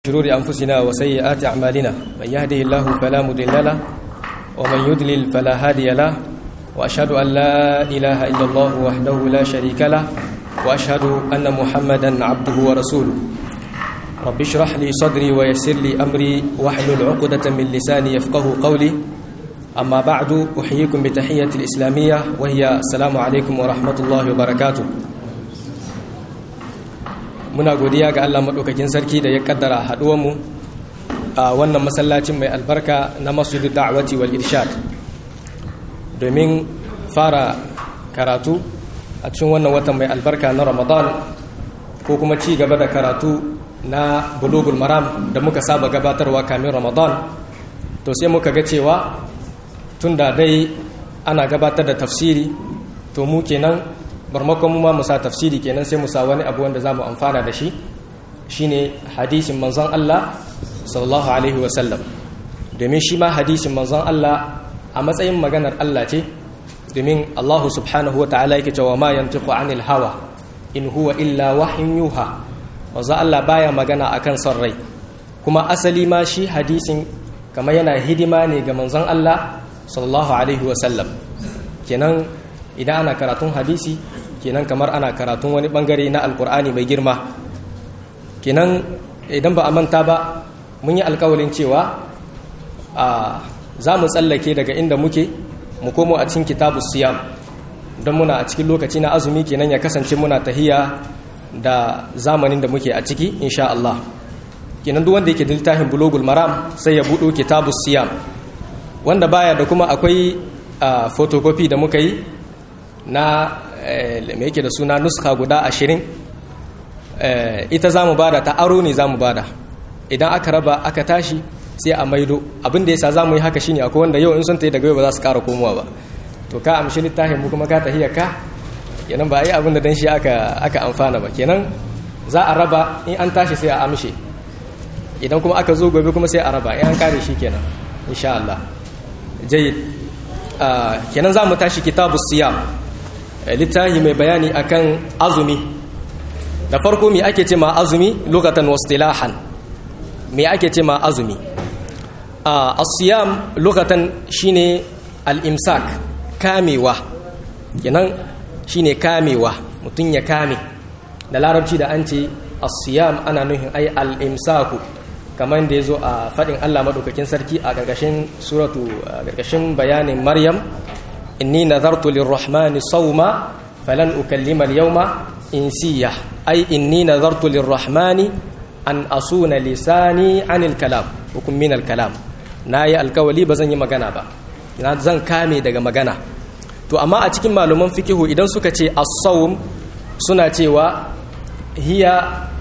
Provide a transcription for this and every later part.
شرور أنفسنا وسيئات أعمالنا من يهده الله فلا مضل له ومن يضلل فلا هادي له وأشهد أن لا إله إلا الله وحده لا شريك له وأشهد أن محمدا عبده ورسوله رب اشرح لي صدري ويسر لي أمري واحلل عقدة من لساني يفقه قولي أما بعد أحييكم بتحية الإسلامية وهي السلام عليكم ورحمة الله وبركاته muna godiya ga Allah maɗaukakin sarki da ya kaddara haɗuwanmu a wannan masallacin mai albarka na masudu da'awati wal irshad domin fara karatu a cikin wannan watan mai albarka na ramadan ko kuma ci gaba da karatu na bulugul maram da muka saba gabatarwa kamin ramadan to sai muka ga cewa tun da dai ana gabatar da tafsiri to mu kenan barmakon mu ma musa tafsiri kenan sai musa wani abu wanda za mu amfana da shi shine hadisin manzon Allah sallallahu alaihi wasallam domin shi ma hadisin manzon Allah a matsayin maganar Allah ce domin Allah subhanahu wa ta'ala yake cewa ma yantiqu anil hawa in huwa illa wahyin yuha manzon Allah baya magana akan son rai kuma asali ma shi hadisin kamar yana hidima ne ga manzon Allah sallallahu alaihi wasallam kenan idan ana karatun hadisi kenan kamar ana karatun wani bangare na alkur'ani mai girma kenan idan ba a manta ba mun yi alkawalin cewa a za mu tsallake daga inda muke mu komo a cikin kitabu siyam don muna a cikin lokaci na azumi kenan ya kasance muna tahiya da zamanin da muke a ciki insha Allah kenan duk wanda yake da littafin bulogul maram sai ya buɗo kitabu siyam wanda baya da kuma akwai photocopy da muka yi na mai yake da suna nuska guda ashirin ita za mu bada ta aro ne za mu bada idan aka raba aka tashi sai a maido abin da ya sa za mu yi haka shine akwai wanda yau in sun ta yi daga yau ba za su kara komowa ba to ka amshi littafin mu kuma ka tahiya ka kenan ba a yi abin da dan shi aka amfana ba kenan za a raba in an tashi sai a amshe idan kuma aka zo gobe kuma sai a raba in an kare shi kenan insha Allah jayyid kenan za mu tashi kitabu siyam littafi mai bayani akan azumi da farko me ake ce ma azumi lokatan wastilahan me ake ce ma azumi as-siyam lokatan shine al-imsak kamewa kenan shine kamewa mutum ya kame da larabci da an ce as-siyam ana nuhin ai al-imsaku kamar da yazo a fadin Allah madaukakin sarki a gargashin suratu a gargashin bayanin Maryam inni nazartu lirrahmani sawma falan ukallima al-yawma insiya ay inni nazartu lirrahmani an asuna lisani anil kalam hukum min al-kalam nayi alkawali bazan yi magana ba ina zan kame daga magana to amma a cikin malaman fikihu idan suka ce as-sawm suna cewa hiya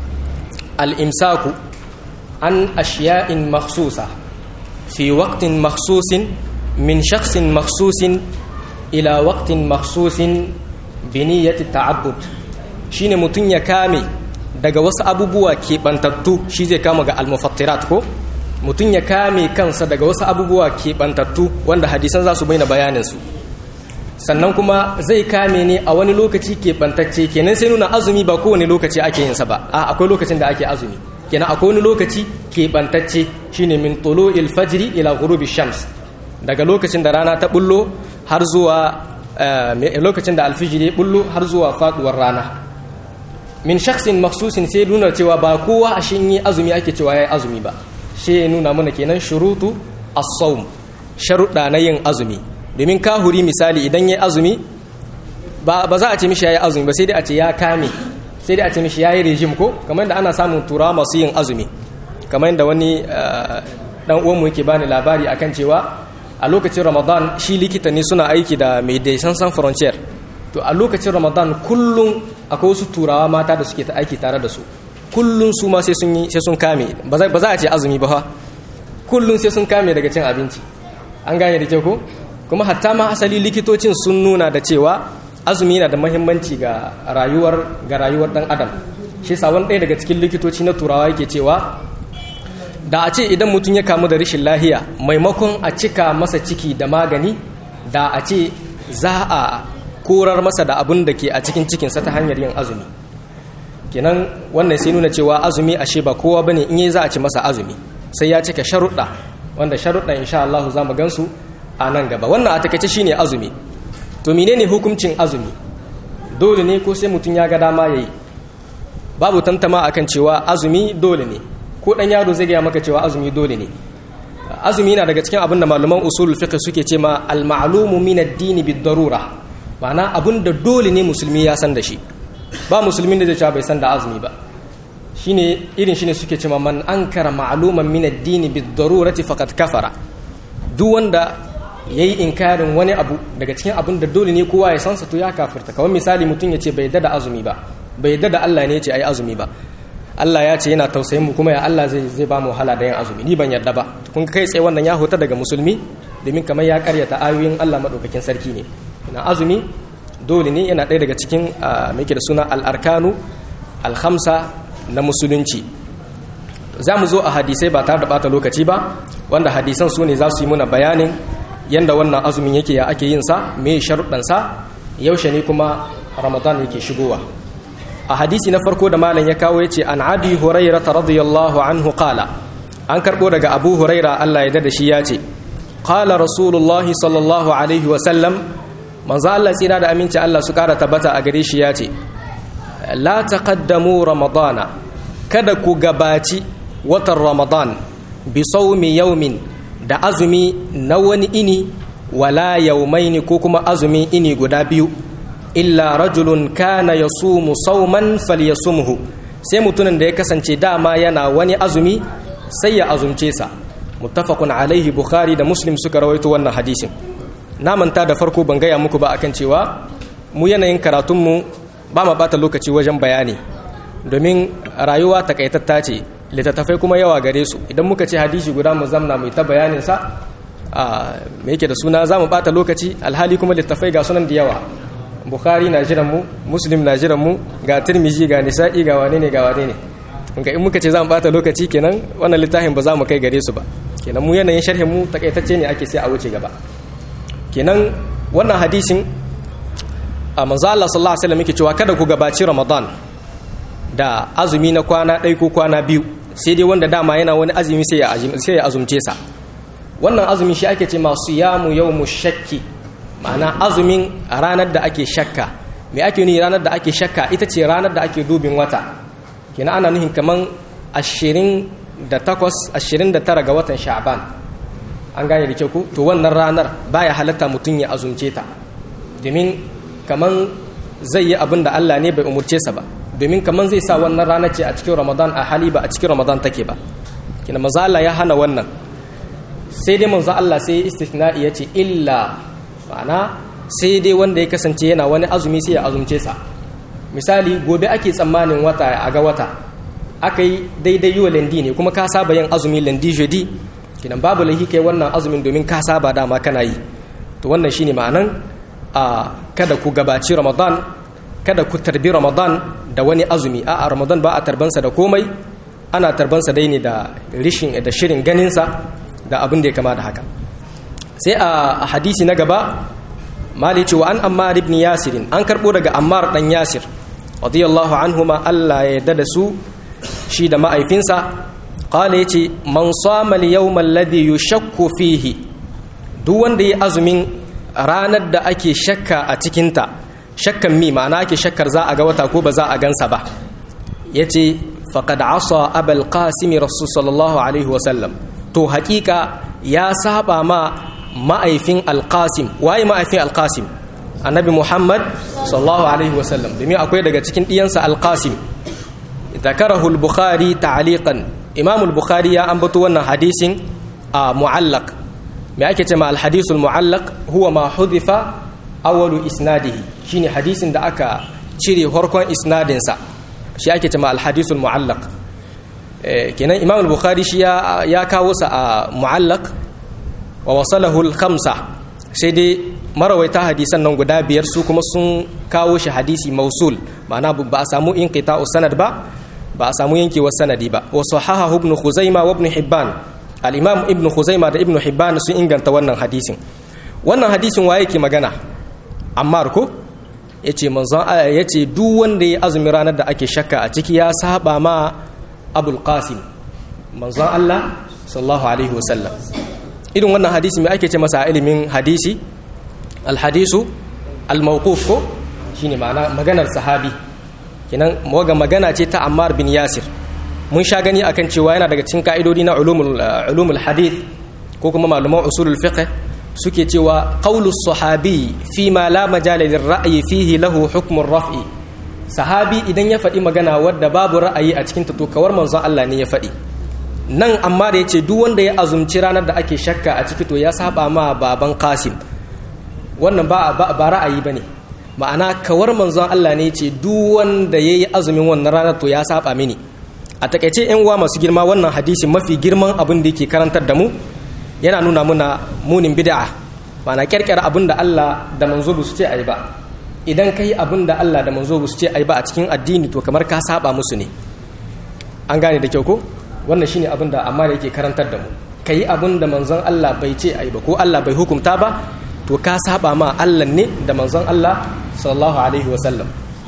al-imsaku an ashiya'in makhsusa fi waqtin makhsusin min shakhsin makhsusin ila waqtin makhsusin bi niyyati ta'abbud shine mutun ya kame daga wasu abubuwa keɓantattu shi zai kama ga almufattirat ko mutun ya kame kansa daga wasu abubuwa keɓantattu wanda hadisan za su bayyana bayanin su sannan kuma zai kame ne a wani lokaci keɓantacce kenan sai nuna azumi ba kowane lokaci ake yin sa ba a akwai lokacin da ake azumi kenan akwai wani lokaci keɓantacce shine min tulu'il fajri ila ghurubi shams daga lokacin da rana ta bullo har zuwa lokacin da alfijiri ya bullo har zuwa faduwar rana min shaksin maksusin sai nuna cewa ba kowa a shin yi azumi ake cewa ya yi azumi ba shi ya nuna mana kenan shurutu as-sawm sharuɗa na yin azumi domin kahuri misali idan ya yi azumi ba za a ce mishi ya yi azumi ba sai dai a ce ya kame sai dai a ce mishi ya yi rejim ko kamar da ana samun turawa masu yin azumi kamar da wani dan uwanmu yake bani labari akan cewa a lokacin ramadan shi likita ne suna aiki da medecins sans frontier to a lokacin ramadan kullum akwai wasu turawa mata da suke ta aiki tare da su kullum su ma sai sun yi sai sun kame ba za a ce azumi ba fa kullum sai sun kame daga cin abinci an gane da kyau ko kuma hatta ma asali likitocin sun nuna da cewa azumi yana da muhimmanci ga rayuwar ga rayuwar dan adam shi sa wani ɗaya daga cikin likitoci na turawa yake cewa da a ce idan mutum ya kamu da rashin lahiya maimakon a cika masa ciki da magani da a ce za a korar masa da abin da ke a cikin cikinsa ta hanyar yin azumi kenan wannan sai nuna cewa azumi ashe ba kowa bane in yi za a ci masa azumi sai ya cika sharuɗa wanda sharuɗa insha Allah za mu gansu a nan gaba wannan a takaice shine azumi to menene hukuncin azumi dole ne ko sai mutum ya ga dama yayi babu tantama akan cewa azumi dole ne ko dan yaro zai gaya maka cewa azumi dole ne azumi na daga cikin abin da malaman usulul fiqh suke ce ma al-ma'lumu min ad-din bid-darura ma'ana abin da dole ne musulmi ya san da shi ba musulmin da zai cewa bai san da azumi ba shine irin shine suke cewa man ankara ma'luman min ad-din bid-darurati faqad kafara duk wanda yayi inkarin wani abu daga cikin abin da dole ne kowa ya san sa to ya kafirta kawai misali mutum ya ce bai da azumi ba bai da Allah ne ya ce ai azumi ba Allah ya ce yana tausayin mu kuma ya Allah zai zai ba mu wahala da yin azumi ni ban yarda ba kun kai tsaye wannan ya hota daga musulmi domin kamar ya karyata ayoyin Allah madaukakin sarki ne ina azumi dole ne yana ɗaya daga cikin mai da suna al-arkanu al-khamsa na musulunci za mu zo a hadisai ba tare da bata lokaci ba wanda hadisan su ne za su yi muna bayanin yanda wannan azumin yake ya ake yin sa me sharuɗan sa yaushe ne kuma ramadan yake shigowa a hadisi na farko da malam ya kawo yace an abi hurairah radiyallahu anhu qala an karbo daga abu huraira Allah ya da shi yace qala rasulullah sallallahu alaihi wa sallam manzo Allah tsira da aminci Allah su kara tabbata a gare shi yace la taqaddamu ramadana kada ku gabaci watan ramadan bi sawmi yawmin da azumi na wani ini wala yawmaini ko kuma azumi ini guda biyu illa rajulun kana yasumu sauman falyasumhu sai mutumin da ya kasance dama yana wani azumi sai ya azumce sa muttafaqun alaihi bukhari da muslim suka rawaito wannan hadisin na manta da farko ban gaya muku ba akan cewa mu yanayin karatunmu ba ma bata lokaci wajen bayani domin rayuwa takaitatta ce littattafai kuma yawa gare su idan muka ce hadisi guda mu zamna mu ta bayanin sa a me yake da suna za mu bata lokaci alhali kuma littattafai ga sunan da yawa bukhari na jiran mu muslim na jiran mu ga tirmizi ga nisa'i ga wane ne ga wane ne ga in muka ce za mu bata lokaci kenan wannan littafin ba za mu kai gare su ba kenan mu yanayin sharhin mu takaitacce ne ake sai a wuce gaba kenan wannan hadisin a manzo Allah sallallahu alaihi wasallam yake cewa kada ku gabaci Ramadan da azumi na kwana ɗaya ko kwana biyu sai dai wanda dama yana wani azumi sai ya sai ya azumce sa wannan azumi shi ake ce masu yamu yawmu shakki ma'ana azumin ranar da ake shakka me ake nuni ranar da ake shakka ita ce ranar da ake dubin wata kenan ana nuhin kaman 28 29 ga watan sha'ban an gane da kyau ku to wannan ranar baya halatta mutum ya azumce ta domin kaman zai yi abin da Allah ne bai umurce sa ba domin kaman zai sa wannan rana ce a cikin Ramadan a hali ba a cikin Ramadan take ba kina manzo Allah ya hana wannan sai dai manzo Allah sai istithna'i yace illa ma'ana sai dai wanda ya kasance yana wani azumi sai ya azumce sa misali gobe ake tsammanin wata a ga wata aka yi daidai yi wa lendi ne kuma ka saba yin azumi lendi jeudi kinan babu laifi kai wannan azumin domin ka saba dama kana yi to wannan shine ma'anan a kada ku gabaci ramadan kada ku tarbi ramadan da wani azumi a ramadan ba a tarbansa da komai ana tarbansa dai ne da rishin da shirin ganinsa da abin da ya kama da haka sai a hadisi na gaba mali cewa an ammar ibn yasirin an karbo daga ammar dan yasir radiyallahu anhuma Allah ya yarda da su shi da ma'aifinsa qala yace man sama al-yawm alladhi yushakku fihi duk wanda yi azumin ranar da ake shakka a cikin ta shakkan mi ma'ana ake shakkar za a ga wata ko ba za a gansa ba yace faqad asa abul qasim rasul sallallahu alaihi wasallam to hakika ya saba ma ma'aifin alqasim waye ma'aifin alqasim annabi muhammad sallallahu alaihi wasallam domin akwai daga cikin ɗiyansa alqasim ذكره البخاري تعليقا امام البخاري يا انبتو wannan hadisin a mu'allaq me ake cewa al-hadithul mu'allaq huwa ma hudifa awwalu isnadihi shine hadisin da aka cire farkon isnadin sa shi ake cewa al-hadithul mu'allaq kenan imam al-bukhari shi ya kawo sa a mu'allaq wa wasalahu al-khamsa sai dai marawaita hadisan nan guda biyar su kuma sun kawo shi hadisi mausul ma'ana ba a samu inqita'u sanad ba ba a samu yankewar sanadi ba wa sahaha ibn khuzaima wa ibn hibban al-imam ibn khuzaima da ibn hibban sun inganta wannan hadisin wannan hadisin waye ke magana ammar ko yace manzon yace duk wanda ya azumi ranar da ake shakka a ciki ya saba ma abul qasim manzon Allah sallallahu alaihi wasallam irin wannan hadisi mai ake ce masa ilimin hadisi alhadisu almawquf ko shine ma'ana maganar sahabi kenan waga magana ce ta Ammar bin Yasir mun sha gani akan cewa yana daga cikin ka'idodi na ulumul ulumul hadith ko kuma malaman usulul fiqh suke cewa qaulus sahabi fi ma la majala lirra'yi fihi lahu hukmur raf'i sahabi idan ya faɗi magana wadda babu ra'ayi a cikin ta to kawar manzon Allah ne ya faɗi nan amma da yace duk wanda ya azumci ranar da ake shakka a ciki to ya saba ma baban Qasim wannan ba ba ra'ayi bane ma'ana kawar manzon Allah ne yace duk wanda yayi azumin wannan ranar to ya saba mini a takaice yan uwa masu girma wannan hadisi mafi girman abin da yake karantar da mu yana nuna muna munin bid'a ma'ana kirkira abin da Allah da manzo ba su ce ayi ba idan kai abin da Allah da manzo ba su ce ayi ba a cikin addini to kamar ka saba musu ne an gane da kyau ko wannan shine abin da amma da yake karantar da mu kai abin da manzon Allah bai ce ayi ba ko Allah bai hukunta ba to ka saba ma Allah ne da manzon Allah sallallahu alaihi wasallam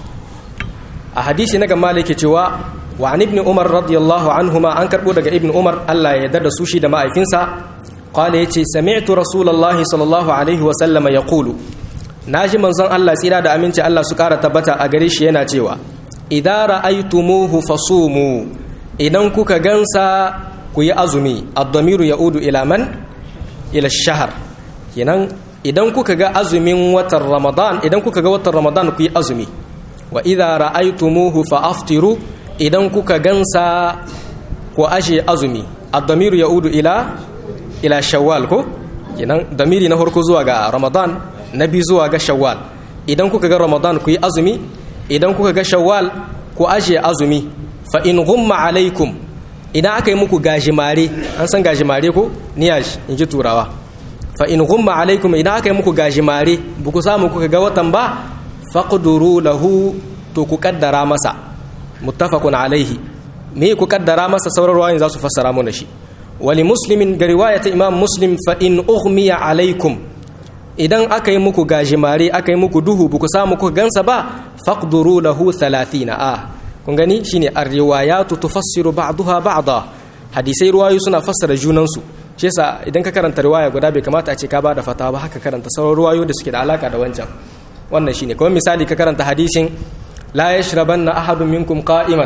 a hadisi na gama yake cewa wa an ibn umar radiyallahu anhuma an karbo daga ibn umar Allah ya yarda da su shi da ma'aifinsa qala yace sami'tu rasulullahi sallallahu alaihi wasallam yaqulu naji manzon Allah tsira da aminci Allah su kara tabbata a gare shi yana cewa idza ra'aytumuhu fasumu idan kuka gansa ku yi azumi ad-damiru ya'udu ila man ila ash-shahr kenan idan kuka ga azumin watan ramadan idan kuka ga watan ramadan ku yi azumi wa idza ra'aytumuhu fa aftiru idan kuka gansa ku ashe azumi ad-damiru ya'udu ila ila shawwal ko kenan damiri na farko zuwa ga ramadan na biyu zuwa ga shawwal idan kuka ga ramadan ku yi azumi idan kuka ga shawwal ku ashe azumi fa in ghumma alaikum idan aka yi muku gajimare an san gajimare ko niyash in ji turawa fa in ghumma alaikum idan aka yi muku gajimare buku samu kuka ga watan ba faqduru lahu to ku kaddara masa muttafaqun alaihi me ku kaddara masa sauran ruwayin za su fassara mu da shi wali muslimin ga riwayata imam muslim fa in ughmiya alaikum idan aka yi muku gajimare aka yi muku duhu buku samu kuka gansa ba faqduru lahu 30 a kun gani shine ar-riwayatu tufassiru ba'daha ba'da hadisai ruwayu suna fassara junansu shi yasa idan ka karanta riwaya guda bai kamata a ce ka bada fatawa ba haka karanta sauran ruwayo da suke da alaka da wancan wannan shine kuma misali ka karanta hadisin la yashrabanna ahadun minkum qa'iman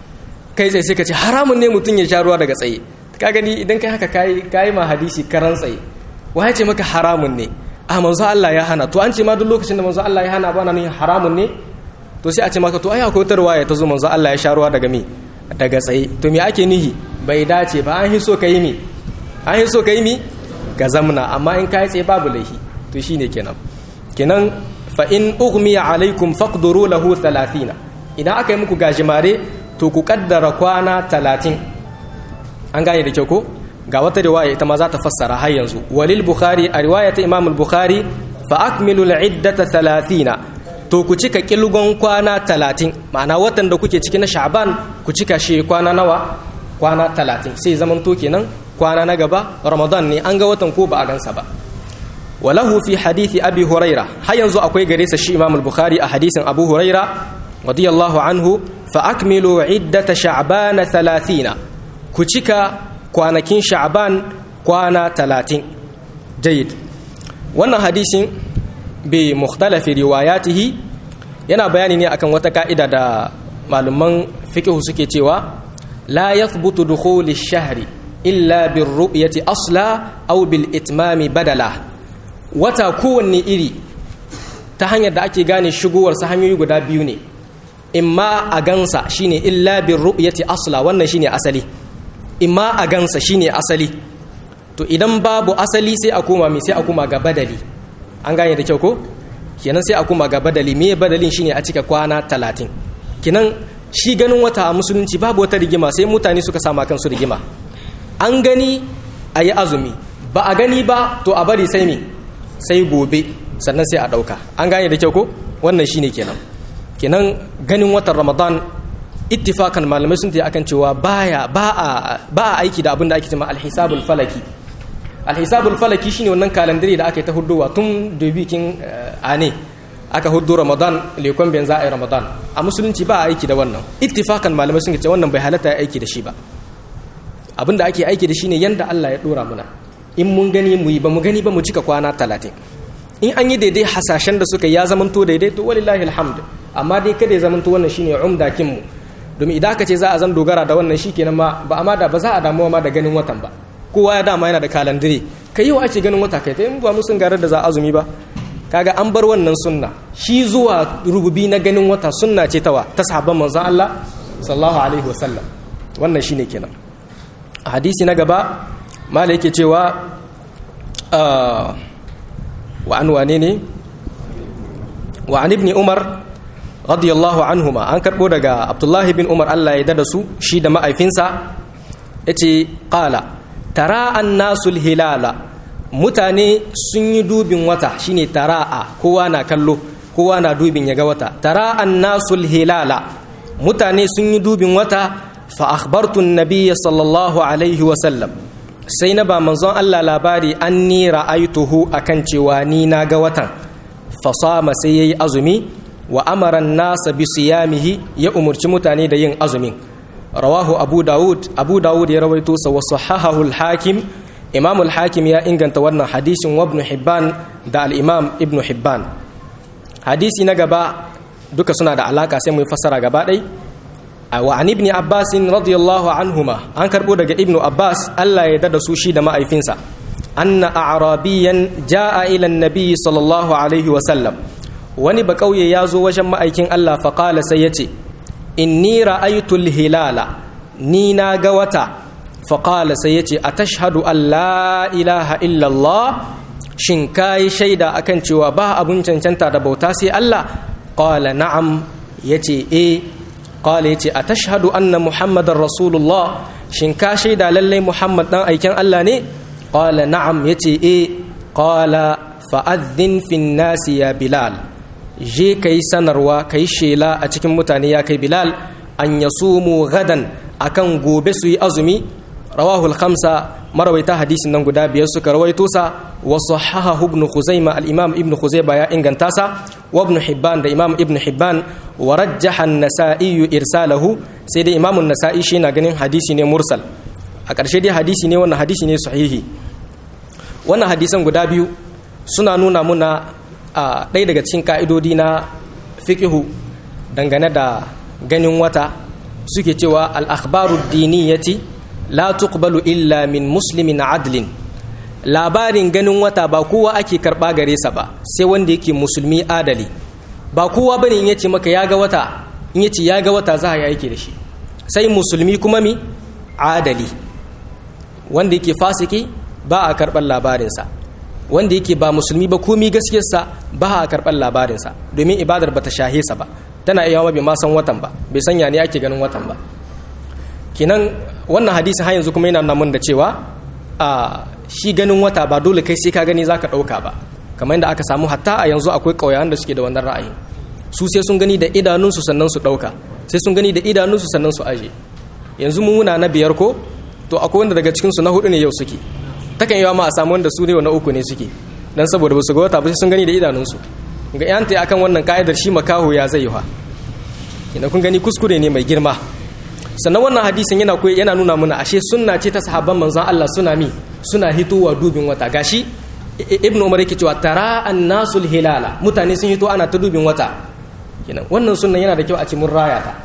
kai sai sai ka ce haramun ne mutum ya sha ruwa daga tsaye ka gani idan kai haka kai kai ma hadisi karan tsaye wai ce maka haramun ne a manzo Allah ya hana to an ce ma duk lokacin da manzo Allah ya hana ba na ne haramun ne to sai a ce maka to ai akwai wata riwaya ta zo manzo Allah ya sha ruwa daga me daga tsaye to me ake nihi bai dace ba an hiso kai mi an hiso kai mi ga zamna amma in kai tsaye babu laifi to shine kenan kenan fa in ughmiya alaikum faqduru lahu 30 idan aka yi muku gajimare to ku kaddara kwana 30 an gane da kyau ko ga wata riwaya ita ma za ta fassara har yanzu walil bukhari a riwaya ta imam al-bukhari fa akmilu al-iddata 30 to ku cika kilgon kwana 30 ma'ana watan da kuke ciki na sha'ban ku cika shi kwana nawa kwana 30 sai zaman to kenan kwana na gaba ramadan ne an ga watan ko ba a gansa ba walahu fi hadithi abi huraira har yanzu akwai gare sa shi imam al-bukhari a hadisin abu huraira radiyallahu anhu fa akmilu iddata sha'ban 30 ku cika kwanakin sha'ban kwana 30 jayyid wannan hadisin bi mukhtalafi riwayatihi yana bayani ne akan wata ka'ida da malaman fiqh suke cewa la yathbutu dukhul ash-shahri illa bir ru'yati asla aw bil itmami badala wata kowanne iri ta hanyar da ake gane shigowar sa hanyoyi guda biyu ne imma a gansa shine illa bir ru'yati asla wannan shine asali imma a gansa shine asali to idan babu asali sai a koma mai sai a koma ga badali an gane da kyau ko kenan sai a koma ga badali me badalin shine a cika kwana talatin kenan shi ganin wata a musulunci babu wata rigima sai mutane suka sama kansu rigima an gani a yi azumi ba a gani ba to a bari sai me sai gobe sannan sai a ɗauka an gane da kyau ko wannan shine kenan kenan ganin watan ramadan ittifakan malamai sun tayi akan cewa baya ba a ba a aiki da abin da ake cewa alhisabul falaki alhisabul falaki shine wannan kalandare da aka yi ta hudowa tun da bikin ane aka hudu ramadan lekon bayan za a yi ramadan a musulunci ba a aiki da wannan ittifakan malamai sun ce wannan bai halatta ya aiki da shi ba abin da ake aiki da shi ne yanda Allah ya dora muna in mun gani mu yi ba mu gani ba mu cika kwana talatin in an yi daidai hasashen da suka ya zamanto daidai to walillahi alhamdu amma dai kada ya zamanto wannan shine umdakin mu domin idan aka ce za a zan dogara da wannan shikenan ma ba amma da ba za a damuwa ma da ganin watan ba kowa ya dama yana da kalandire kai yau ake ganin wata kai ta in ba mu sun garar da za azumi ba kaga an bar wannan sunna shi zuwa rububi na ganin wata sunna ce tawa ta sahabban manzon Allah sallallahu alaihi wasallam wannan shine kenan a hadisi na gaba mala yake cewa wa an wane ne wa an ibn umar radiyallahu anhuma an karbo daga abdullahi bin umar Allah ya dada su shi da ma'aifinsa yace qala tara annasul hilala mutane sun yi dubin wata shine tara'a kowa na kallo kowa na dubin ya ga wata tara annasul hilala mutane sun yi dubin wata fa akhbartu an-nabiy sallallahu alaihi wa sallam sai na ba manzon Allah labari anni ra'aituhu akan cewa ni na ga watan fa sama sai yayi azumi wa amara an-nasa bi siyamihi ya umurci mutane da yin azumin rawahu abu daud abu daud ya rawaito sa wa sahahahu al-hakim imam al-hakim ya inganta wannan hadisin wa ibn hibban da al-imam ibn hibban hadisi na gaba duka suna da alaka sai mu yi fassara gaba ɗai wa an ibn abbas radiyallahu anhuma an karbo daga ibn abbas Allah ya dada su shi da ma'aifinsa anna a'rabiyan jaa ila an-nabi sallallahu alaihi wa sallam wani ba kauye ya zo wajen ma'aikin Allah fa qala sai yace inni ra'aytu al-hilala ni na ga wata fa qala sai yace atashhadu an la ilaha illa Allah shin kai shaida akan cewa ba abun cancanta da bauta sai Allah qala na'am yace eh qala yace atashhadu anna muhammadar rasulullah shin ka shaida lalle muhammad dan aikin Allah ne qala na'am yace eh qala fa'adhin fin nasi ya bilal je kai sanarwa kai shela a cikin mutane ya kai bilal an yasumu gadan akan gobe su yi azumi rawahu al-khamsa marawaita hadisin nan guda biyar suka rawaito sa wa sahahahu ibn khuzaima al-imam ibn khuzaima ya inganta sa wa ibn hibban da imam ibn hibban wa rajjaha an-nasa'i irsalahu sai dai imam an-nasa'i shi na ganin hadisi ne mursal a ƙarshe dai hadisi ne wannan hadisi ne sahihi wannan hadisan guda biyu suna nuna muna a ɗaya daga cikin ka'idodi na fiqhu dangane da ganin wata suke cewa al-akhbaru diniyati la tuqbalu illa min muslimin adlin labarin ganin wata ba kowa ake karba gare sa ba sai wanda yake musulmi adali ba kowa bane in yace maka ya ga wata in yace ya ga wata za ya yake da shi sai musulmi kuma mi adali wanda yake fasiki ba a karban labarinsa wanda yake ba musulmi ba komi gaskiyarsa ba a karban labarinsa domin ibadar bata shahe sa ba tana iya bai ma san watan ba bai sanya ne ake ganin watan ba kinan wannan hadisi har yanzu kuma yana nuna mun da cewa a shi ganin wata ba dole kai sai ka gani zaka dauka ba kamar yadda aka samu hatta a yanzu akwai kauyawan da suke da wannan ra'ayi su sai sun gani da idanunsu sannan su dauka sai sun gani da idanunsu sannan su aje yanzu mu muna na biyar ko to akwai wanda daga cikin su na hudu ne yau suke takan yawa ma a samu wanda su ne na uku ne suke dan saboda basu ga wata ba sai sun gani da idanunsu ga yanta akan wannan ka'idar shi makaho ya zai ha ina kun gani kuskure ne mai girma sannan wannan hadisin yana koyi yana nuna muna ashe sunna ce ta sahabban manzon Allah suna mi suna hitowa dubin wata gashi ibn umar yake cewa tara annasul hilala mutane sun hito ana ta dubin wata kenan wannan sunnan yana da kyau a ce mun raya ta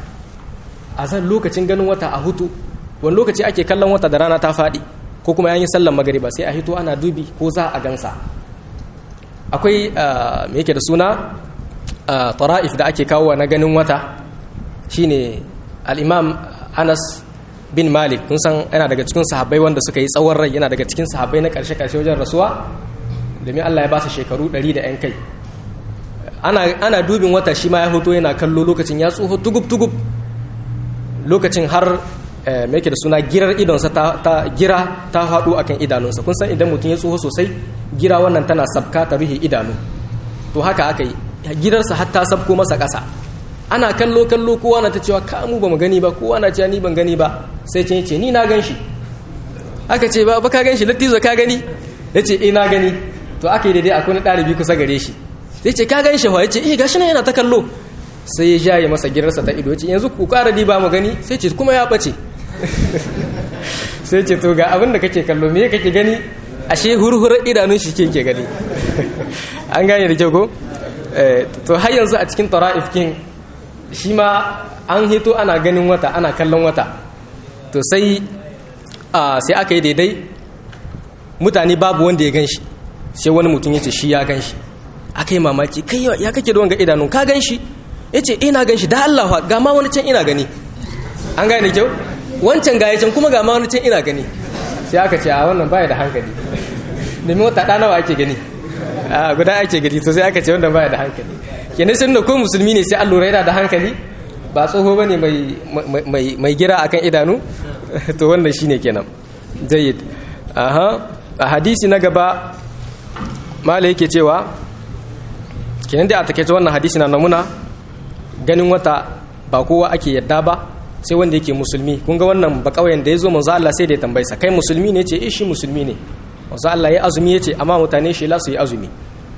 a san lokacin ganin wata a hutu wani lokaci ake kallon wata da rana ta faɗi ko kuma yayin sallan magariba sai a hito ana dubi ko za a gansa akwai me yake da suna tara'if da ake kawo na ganin wata shine al-imam Anas bin Malik kun san yana daga cikin sahabbai wanda suka yi tsawon rai yana daga cikin sahabbai na karshe karshe wajen rasuwa domin Allah ya ba su shekaru 100 da yan kai ana ana dubin wata shi ma ya hoto yana kallo lokacin ya tsoho tugub tugub lokacin har me yake da suna girar idonsa ta, ta gira ta faɗo akan idanunsa kun san idan mutum ya tsoho sosai gira wannan tana sabka ta rufe idanu to haka aka yi girarsa har ta sabko masa ƙasa ana kallo kallo kowa na ta cewa ka mu bamu gani ba kowa na cewa ni ban gani ba sai ce ce ni na gan shi aka ce ba ba ka gan shi lattizo ka gani ya ce eh na gani to aka yi daidai akwai wani ɗalibi kusa gare shi sai ce ka gan shi wa yace eh gashi nan yana ta kallo sai ya jaye masa girarsa ta ido yace yanzu ku ƙara diba mu gani sai ce kuma ya bace sai ce to ga abin da kake kallo me kake gani ashe hurhurar idanun shi ke gani an gane da kyau ko to har yanzu a cikin tara'if kin shi ma an hito ana ganin wata ana kallon wata to sai sai aka yi daidai mutane babu wanda ya gan shi sai wani mutum ya ce shi ya gan shi aka yi mamaki kai ya kake da wanga idanun ka gan shi ya ce ina gan shi da Allah ga ma wani can ina gani an gane da kyau wancan ga can kuma ga ma wani can ina gani sai aka ce a wannan baya da hankali domin wata ɗana wa ake gani a guda ake gani to sai aka ce wanda baya da hankali kenan sun da ko musulmi ne sai an lura yana da hankali ba tsoho bane mai mai gira akan idanu to wannan shine kenan jayyid aha a hadisi na gaba mala yake cewa kenan dai a takaice wannan hadisi na namuna ganin wata ba kowa ake yadda ba sai wanda yake musulmi kun ga wannan ba kauyen da ya zo manzo Allah sai da ya tambaye sa kai musulmi ne ce eh shi musulmi ne manzo Allah ya azumi yace amma mutane shi la su yi azumi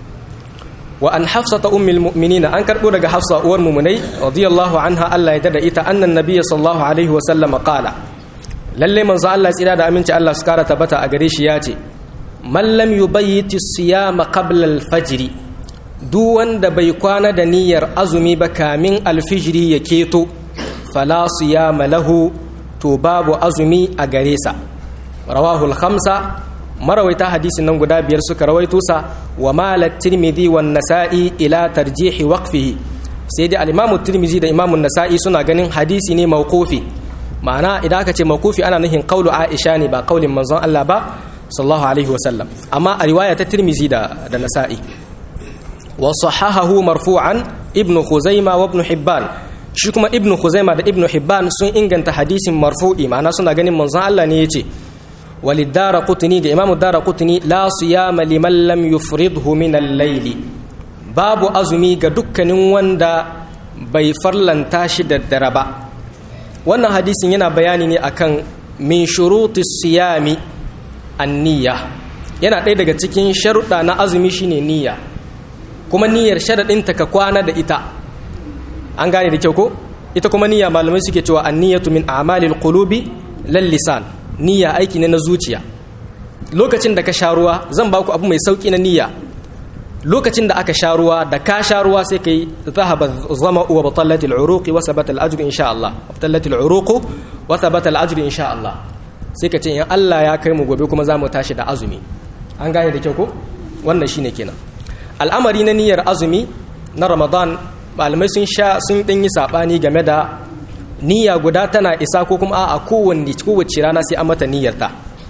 wa an hafsata ummul mu'minina an karbo daga hafsa uwar mu'minai radiyallahu anha Allah ya dada ita annan nabiyyi sallallahu alaihi wa sallam qala lalle manzo Allah tsira da aminci Allah su kara tabbata a gare shi yace man lam yubayyiti siyama qabla al-fajr duk wanda bai kwana da niyyar azumi ba kamin alfijiri ya keto fala siyama lahu to babu azumi a gare sa rawahu al-khamsa marawaita hadisin nan guda biyar suka rawaito sa wa malat tirmidhi wan nasa'i ila tarjihi waqfihi sai dai al-imamu tirmidhi da imamu nasa'i suna ganin hadisi ne mawqufi ma'ana idan aka ce mawqufi ana nufin qaulu aisha ne ba qaulin manzon Allah ba sallallahu alaihi wasallam amma a riwaya ta tirmidhi da da nasa'i wa sahahahu marfu'an ibnu khuzaima wa ibn hibban shi kuma ibnu khuzaima da ibnu hibban sun inganta hadisin marfu'i ma'ana suna ganin manzon Allah ne yace walidara qutni ga imamu dara qutni la siyama liman lam yufridhu min al-layl babu azumi ga dukkanin wanda bai farlanta shi da dare ba wannan hadisin yana bayani ne akan min shuruti siyami an-niyya yana ɗaya daga cikin sharuɗa na azumi shine niyya kuma niyyar sharaɗinta ka kwana da ita an gane da kyau ko ita kuma niyya malamai suke cewa an-niyyatu min a'malil qulubi lal lisan niyya aiki ne na zuciya lokacin da ka sha ruwa zan ba ku abu mai sauki na niyya lokacin da aka sha ruwa da ka sha ruwa sai kai zahaba zama wa batallat al-uruq wa sabata al-ajr insha Allah batallat al-uruq wa sabata al-ajr insha Allah sai ka ce in Allah ya kai mu gobe kuma za mu tashi da azumi an gane da kyau ko wannan shine kenan al'amari na niyyar azumi na Ramadan malamai sun sha sun dan yi sabani game da niyya guda tana isa ko kuma a kowanne kowace rana sai an mata niyyarta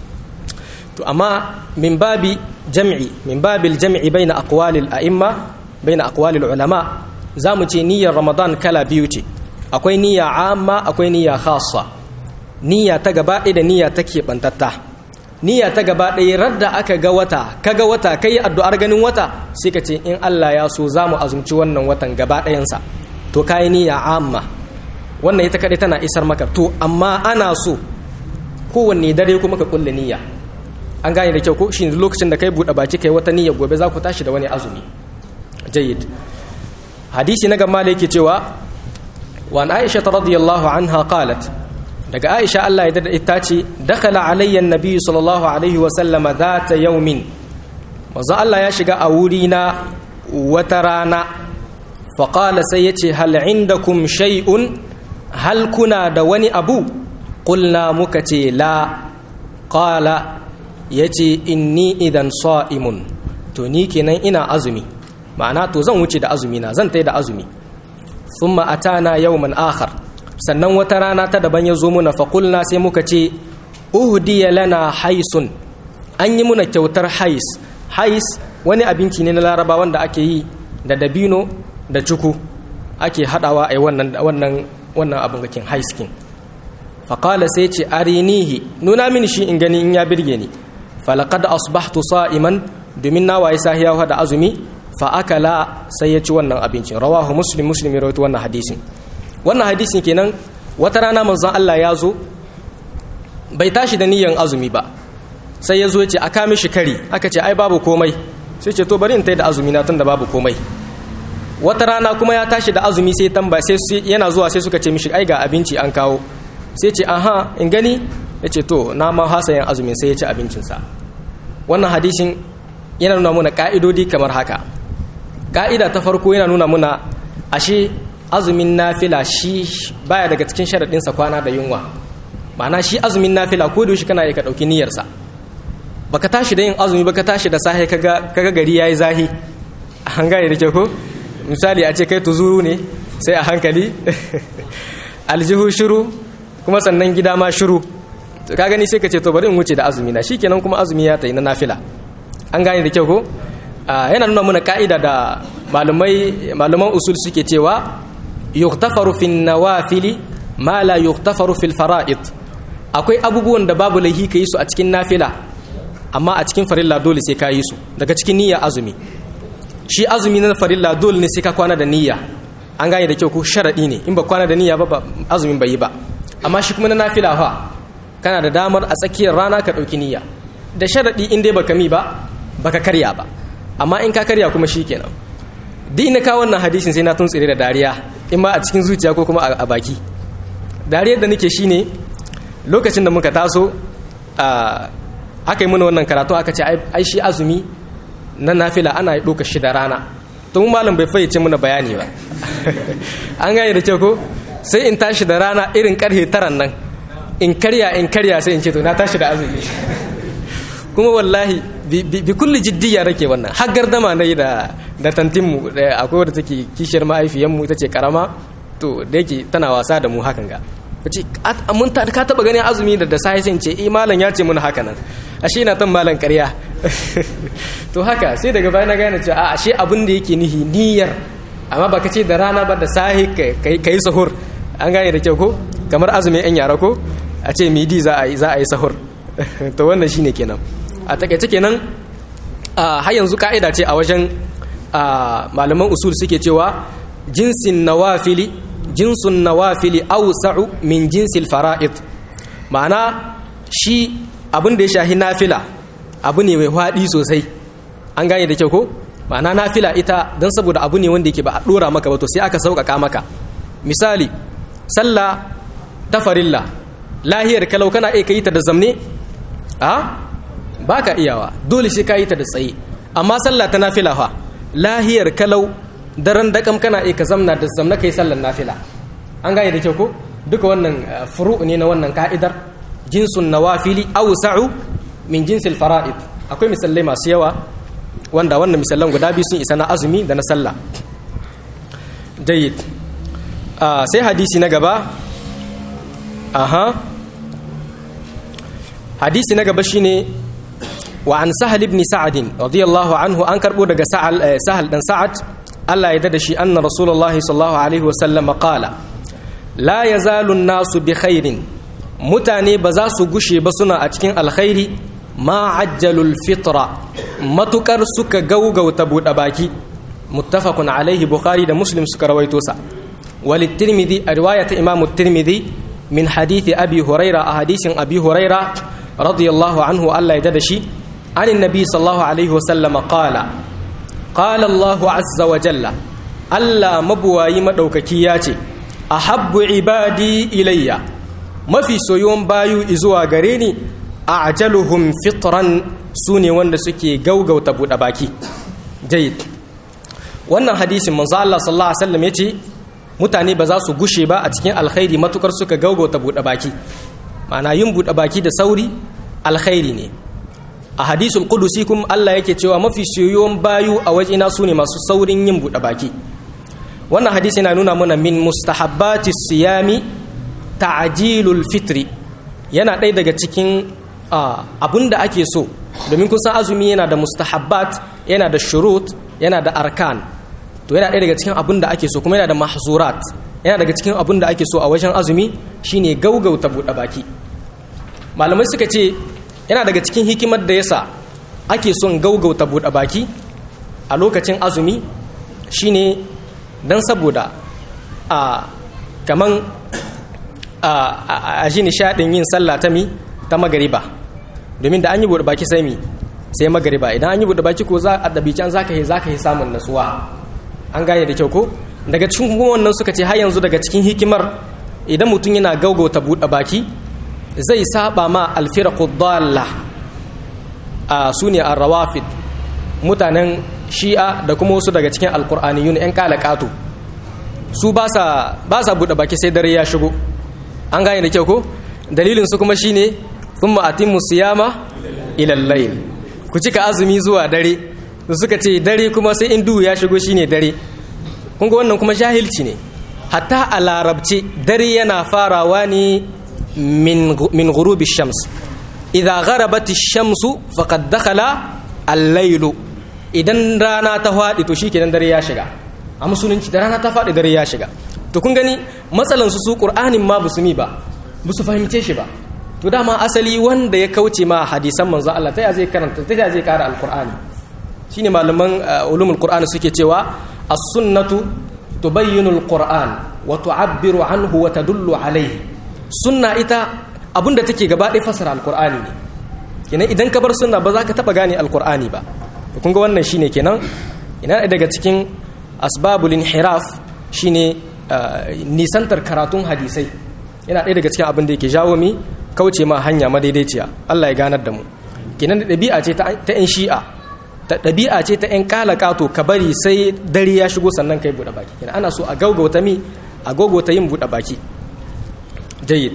to amma min babi jam'i min babil jam'i baina aqwalil a'imma baina aqwalil ulama zamu ce niyyar ramadan kala biyu ce akwai niyya amma akwai niyya khassa niyya ta gaba ɗaya da niyya ta keɓantatta niyya ta gaba ɗaya radda aka ga wata kaga wata kai addu'ar ganin wata sai ka ce in Allah ya so zamu azumci wannan watan gaba ɗayansa to kai niyya amma wannan ita kaɗai tana isar maka to amma ana so kowanne dare kuma ka kulle niyya an gane da kyau ko shi lokacin da kai buɗe baki kai wata niyya gobe za ku tashi da wani azumi jayyid hadisi na gama da yake cewa wa aisha radiyallahu anha qalat daga aisha Allah ya dada ita ce dakhala alayya annabi sallallahu alaihi wa sallama zata yawmin manzo Allah ya shiga a wuri na wata rana fa qala sai yace hal indakum shay'un hal kuna da wani abu qulna muka ce la qala ya ce inni idan sa'imun to ni kenan ina azumi ma'ana to zan wuce da azumi na zan tai da azumi sun ma'atana yau man akhar sannan wata rana ta daban ya zo muna faƙulna sai muka ce uhdiya lana haisun an yi muna kyautar hais hais wani abinci ne na laraba wanda ake yi da dabino da cuku ake haɗawa a wannan wannan wannan abin gakin haiskin faƙala sai ce arinihi nuna mini shi in gani in ya birge ni falaqad asbahtu sa'iman domin na waye sahiya da azumi fa akala sai ya ci wannan abincin rawahu muslim muslim rawaito wannan hadisin wannan hadisin kenan wata rana manzon Allah ya zo bai tashi da niyyar azumi ba sai ya zo ya ce aka mishi kari aka ce ai babu komai sai ce to bari in tai da azumi na tunda babu komai wata rana kuma ya tashi da azumi sai tamba sai yana zuwa sai suka ce mishi ai ga abinci an kawo sai ce aha in gani ya ce to na ma hasa yin azumin sai ya ci abincinsa wannan hadisin yana nuna muna ka'idodi kamar haka ka'ida ta farko yana nuna muna ashe azumin nafila shi baya daga cikin sharaɗinsa kwana da yunwa ma'ana shi azumin nafila ko da shi kana yi ka ɗauki niyyarsa baka tashi da yin azumi baka tashi da sahe kaga kaga gari yayi zahi an gane da ke ko misali a ce kai tuzuru ne sai a hankali aljihu shiru kuma sannan gida ma shiru ka gani sai ka ce to bari in wuce da azumi na shikenan kuma azumi ya tayi na nafila an gane da kyau ko yana nuna mana ka'ida da malumai maluman usul suke cewa yuktafaru fin nawafili ma la yuktafaru fil fara'id akwai abubuwan da babu laihi ka yi su a cikin nafila amma a cikin farilla dole sai ka yi su daga cikin niyya azumi shi azumi na farilla dole ne sai ka kwana da niyya an gane da kyau ko sharadi ne in ba kwana da niyya ba azumin bai yi ba amma shi kuma na nafila fa kana da damar a tsakiyar rana ka ɗauki niyya da sharadi in dai baka mi ba baka karya ba amma in ka karya kuma shikenan duk ina ka wannan hadisin sai na tuntsire da dariya in ma a cikin zuciya ko kuma a baki dariyar da nake shine lokacin da muka taso aka yi mana wannan karatu aka ce ai shi azumi na nafila ana ɗauka shi da rana tun malam bai fayyace mana bayani ba an gane da kyau ko sai in tashi da rana irin karhe taran nan in karya in karya sai in ce to na tashi da azumi kuma wallahi bi kulli jiddiya rake wannan har gardama na yi da da tantinmu akwai wadda take kishiyar mahaifiyanmu ita ce karama to da yake tana wasa da mu hakan ga ce mun ka taba ganin azumi da da sai sai ce eh malam ya ce mun haka nan ashe ina tan malam ƙarya to haka sai daga baya na gane cewa a ashe abin da yake nihi niyyar amma baka ce da rana ba da sahi kai sahur an gane da kyau ko kamar azumi yan yara ko a ce midi za a yi za a yi sahur to wannan shine kenan a takaice kenan har yanzu ka'ida ce a wajen malaman usul suke cewa jinsin nawafili jinsun nawafili awsa'u min jinsil fara'id ma'ana shi abin da ya shahi nafila abu ne mai faɗi sosai an gane da kyau ko ma'ana nafila ita don saboda abu ne wanda yake ba a ɗora maka ba to sai aka sauƙaƙa maka misali sallah ta farilla lahiyar kalau kana iya ka yi ta da zamne a ba ka iyawa dole sai ka yi ta da tsaye amma sallah ta nafila fa lahiyar kalau daren dakam kana iya ka zamna da zamna kai sallar nafila an gane da kyau ko duka wannan furu ne na wannan ka'idar jinsun nawafili awsa'u min jinsil fara'id akwai misalai masu yawa wanda wannan misalan guda biyu sun isa na azumi da na sallah jayyid sai hadisi na gaba aha hadisi na gaba shine wa an sahal ibn sa'ad radiyallahu anhu an karbo daga sahal dan sa'ad Allah ya dada shi anna rasulullahi sallallahu alaihi wa sallam qala la yazalu an-nasu bi khairin mutane ba za su gushe ba suna a cikin alkhairi ma ajjalul fitra matukar suka gaugauta buɗe baki muttafaqun alaihi bukhari da muslim suka rawaito sa wal tirmidhi a riwayat imam tirmidhi min hadithi abi huraira a hadisin abi huraira radiyallahu anhu Allah ya dada shi an annabi sallallahu alaihi wasallam qala qala Allahu azza wa jalla Allah mabuwayi madaukaki ya ce ahabbu ibadi ilayya mafi soyuwan bayu izuwa gare ni a ajaluhum fitran su ne wanda suke gaugauta buɗe baki jayid wannan hadisin manzo Allah sallallahu alaihi wasallam yace mutane ba za su gushe ba a cikin alkhairi matukar suka gaugauta buɗe baki ma'ana yin buɗe baki da sauri alkhairi ne a hadisul qudusi kuma Allah yake cewa mafi soyuwan bayu a wajena su ne masu saurin yin buɗe baki wannan hadisi yana nuna mana min mustahabbati siyami ta'jilul fitri yana ɗaya daga cikin abun da ake so domin kusan azumi yana da mustahabbat yana da shurut yana da arkan to yana ɗaya daga cikin abun da ake so kuma yana da mahzurat yana daga cikin abun da ake so a wajen azumi shine gaugauta buɗe baki malamai suka ce yana daga cikin hikimar da yasa ake son gaugauta buɗe baki a lokacin azumi shine don saboda a kaman a ji nishaɗin yin sallah ta mi ta magariba domin da an yi buɗe baki sai mi sai magariba idan an yi buɗe baki ko za a ɗabican za ka yi za ka yi samun nasuwa an gane da kyau ko daga cikin wannan suka ce har yanzu daga cikin hikimar idan mutum yana gaugauta buɗe baki zai saba ma alfiraqu dalla a sune ar-rawafid mutanen shi'a da kuma wasu daga cikin alqur'aniyun yan kalakatu su ba sa ba sa buɗe baki sai dare ya shigo an gane da kyau ko dalilin su kuma shine thumma atimmu siyama ila al-layl ku cika azumi zuwa dare su suka ce dare kuma sai in duhu ya shigo shine dare kun ga wannan kuma jahilci ne hatta a larabci dare yana farawa ne min min ghurubi shams idza gharabat ash-shamsu faqad dakhala al-layl idan rana ta fadi to shikenan dare ya shiga a musulunci da rana ta fadi dare ya shiga to kun gani matsalan su su qur'anin ma busumi ba busu fahimce shi ba to dama asali wanda ya kauce ma hadisan manzo Allah ta ya zai karanta ta ya zai kara al-qur'ani shine malaman ulumul qur'ani suke cewa as-sunnatu tubayyinu al-qur'an wa tu'abbiru anhu wa tadullu alayhi sunna ita abinda take gaba ɗaya fasara al-qur'ani ne kenan idan ka bar sunna ba za ka taba gane al-qur'ani ba kun ga wannan shine kenan ina daga cikin asbabul inhiraf shine nisantar karatun hadisai yana ɗaya daga cikin abin da yake jawo mi kauce ma hanya madaidaiciya Allah ya ganar da mu kenan da ɗabi'a ce ta 'yan shi'a ta ɗabi'a ce ta 'yan ƙato ka bari sai dare ya shigo sannan kai buɗe baki kenan ana so a gaugauta mi a gaugauta yin buɗe baki jayyid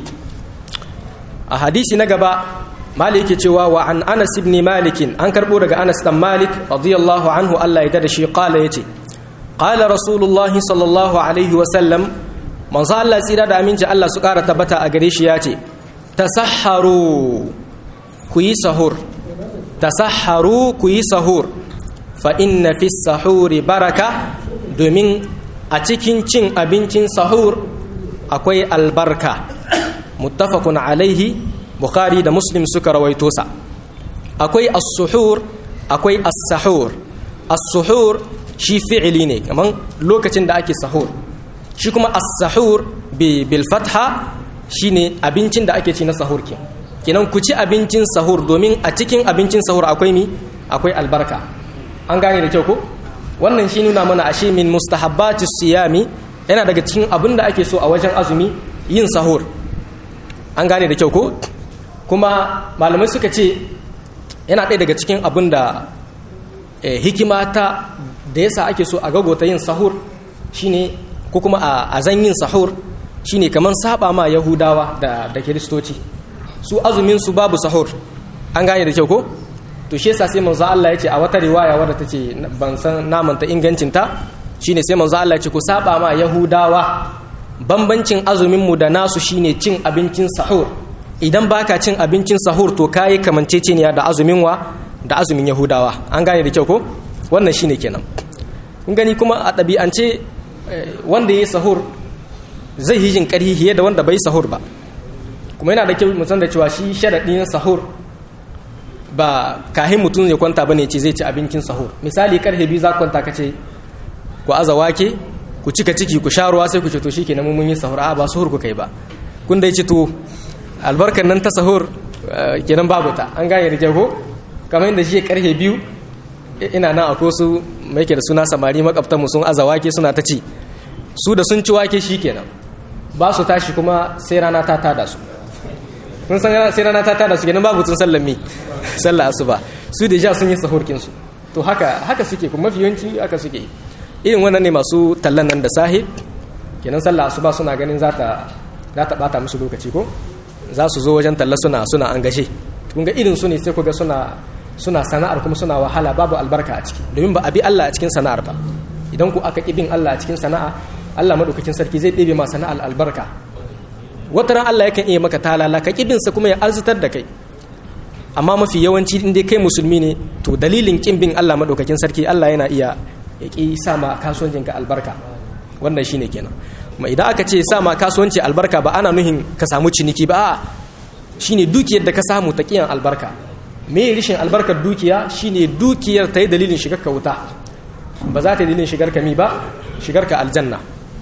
a hadisi na gaba malik yake cewa wa an anas ibn malik an karbo daga anas dan malik radiyallahu anhu Allah ya da shi qala yace qala rasulullah sallallahu alaihi wa sallam manzo Allah tsira da aminci Allah su ƙara tabbata a gare shi yace tasahharu ku yi sahur tasahharu ku yi sahur fa inna fi sahuri baraka domin a cikin cin abincin sahur akwai albarka muttafaqun alaihi bukhari da muslim suka rawaito sa akwai as-suhur akwai as-sahur as-suhur shi fi'ili ne kaman lokacin da ake sahur shi kuma as-sahur bi bil fatha shine abincin da ake ci na sahur ke kenan ku ci abincin sahur domin a cikin abincin sahur akwai mi akwai albarka an gane da kyau ko wannan shi nuna mana ashe min mustahabbatis siyami yana daga cikin abin da ake so a wajen azumi yin sahur an gane da kyau ko kuma malamai suka ce yana ɗaya daga cikin abin da hikima ta da yasa ake so a gagota yin sahur shine ko kuma a zan yin sahur shine kamar saba ma yahudawa da da kiristoci su azumin su babu sahur an gane da kyau ko to shi yasa sai manzo Allah ya ce a wata riwaya wadda tace ban san namanta ingancin ta shine sai manzo Allah ya ce ku saba ma yahudawa bambancin azumin mu da nasu shine cin abincin sahur idan baka cin abincin sahur to kayi kamanceceniya da azumin wa da azumin yahudawa an gane da kyau ko wannan shine kenan kun gani kuma a ɗabi'ance wanda ya yi sahur zai yi jin ƙarhi fiye da wanda bai sahur ba kuma yana da kyau mutum da cewa shi sharaɗin sahur ba kahin mutum ya kwanta ba ne ce zai ci abincin sahur misali karfe biyu za kwanta ka ce ku aza wake ku cika ciki ku sha ruwa sai ku ce to shi kenan mun yi sahur a ba sahur ku kai ba kun dai ci to albarkar nan ta sahur kenan babu ta an gane da jago kamar yadda shi karfe biyu ina nan akwai su mai ke da suna samari makwabtan mu sun aza wake suna ta ci su da sun ci wake shi kenan ba su tashi kuma sai rana ta tada su kun san sai rana ta tada su kenan babu tun sallan mi sallah asuba su da ja sun yi sahurkin su to haka haka suke kuma mafi yawanci haka suke irin wannan ne masu tallan nan da sahi kenan sallah asuba suna ganin za ta za ta bata musu lokaci ko za su zo wajen talla suna suna an gashe kun ga irin su ne sai ku ga suna suna sana'ar kuma suna wahala babu albarka a ciki domin ba a bi Allah a cikin sana'ar ba idan ku aka bin Allah a cikin sana'a Allah madaukakin sarki zai ɗebe ma sana'ar albarka wata ran Allah yakan iya maka talala ka sa kuma ya arzitar da kai amma mafi yawanci in dai kai musulmi ne to dalilin kin bin Allah madaukakin sarki Allah yana iya ya ki sa ma kasuwancinka albarka wannan shine kenan kuma idan aka ce sa ma kasuwanci albarka ba ana nuhin ka samu ciniki ba shine dukiyar da ka samu ta kiyan albarka me rishin albarkar dukiya shine dukiyar ta yi dalilin shigar ka wuta ba za ta yi dalilin shigar ka mi ba shigar ka aljanna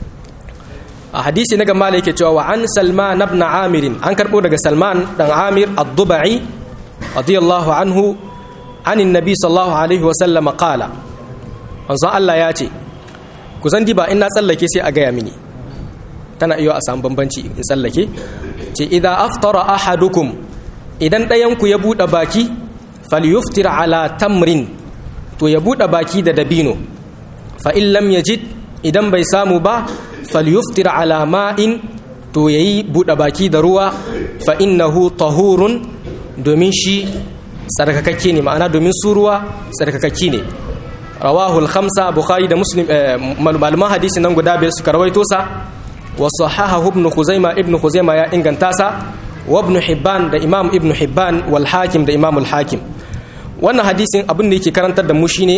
a hadisi na gamala yake cewa wa an salman ibn amir an karbo daga salman dan amir ad-dubai radiyallahu anhu an annabi sallallahu alaihi wa sallam qala manzo Allah ya ce ku zan diba in na tsallake sai a gaya mini tana iya a samu bambanci in tsallake ce idan aftara ahadukum idan ɗayanku ya buɗe baki falyuftir ala tamrin to ya buɗe baki da dabino fa in lam yajid idan bai samu ba falyuftir ala ma'in to yayi buɗe baki da ruwa fa innahu tahurun domin shi tsarkakakke ne ma'ana domin su ruwa tsarkakakke ne rawahu al-khamsa bukhari da muslim malaman hadisi nan guda biyar suka rawaito sa wa sahahahu ibn khuzaima ibn khuzaima ya inganta sa wa ibn hibban da imam ibn hibban wal hakim da imam al hakim wannan hadisin abin da yake karantar da mu shine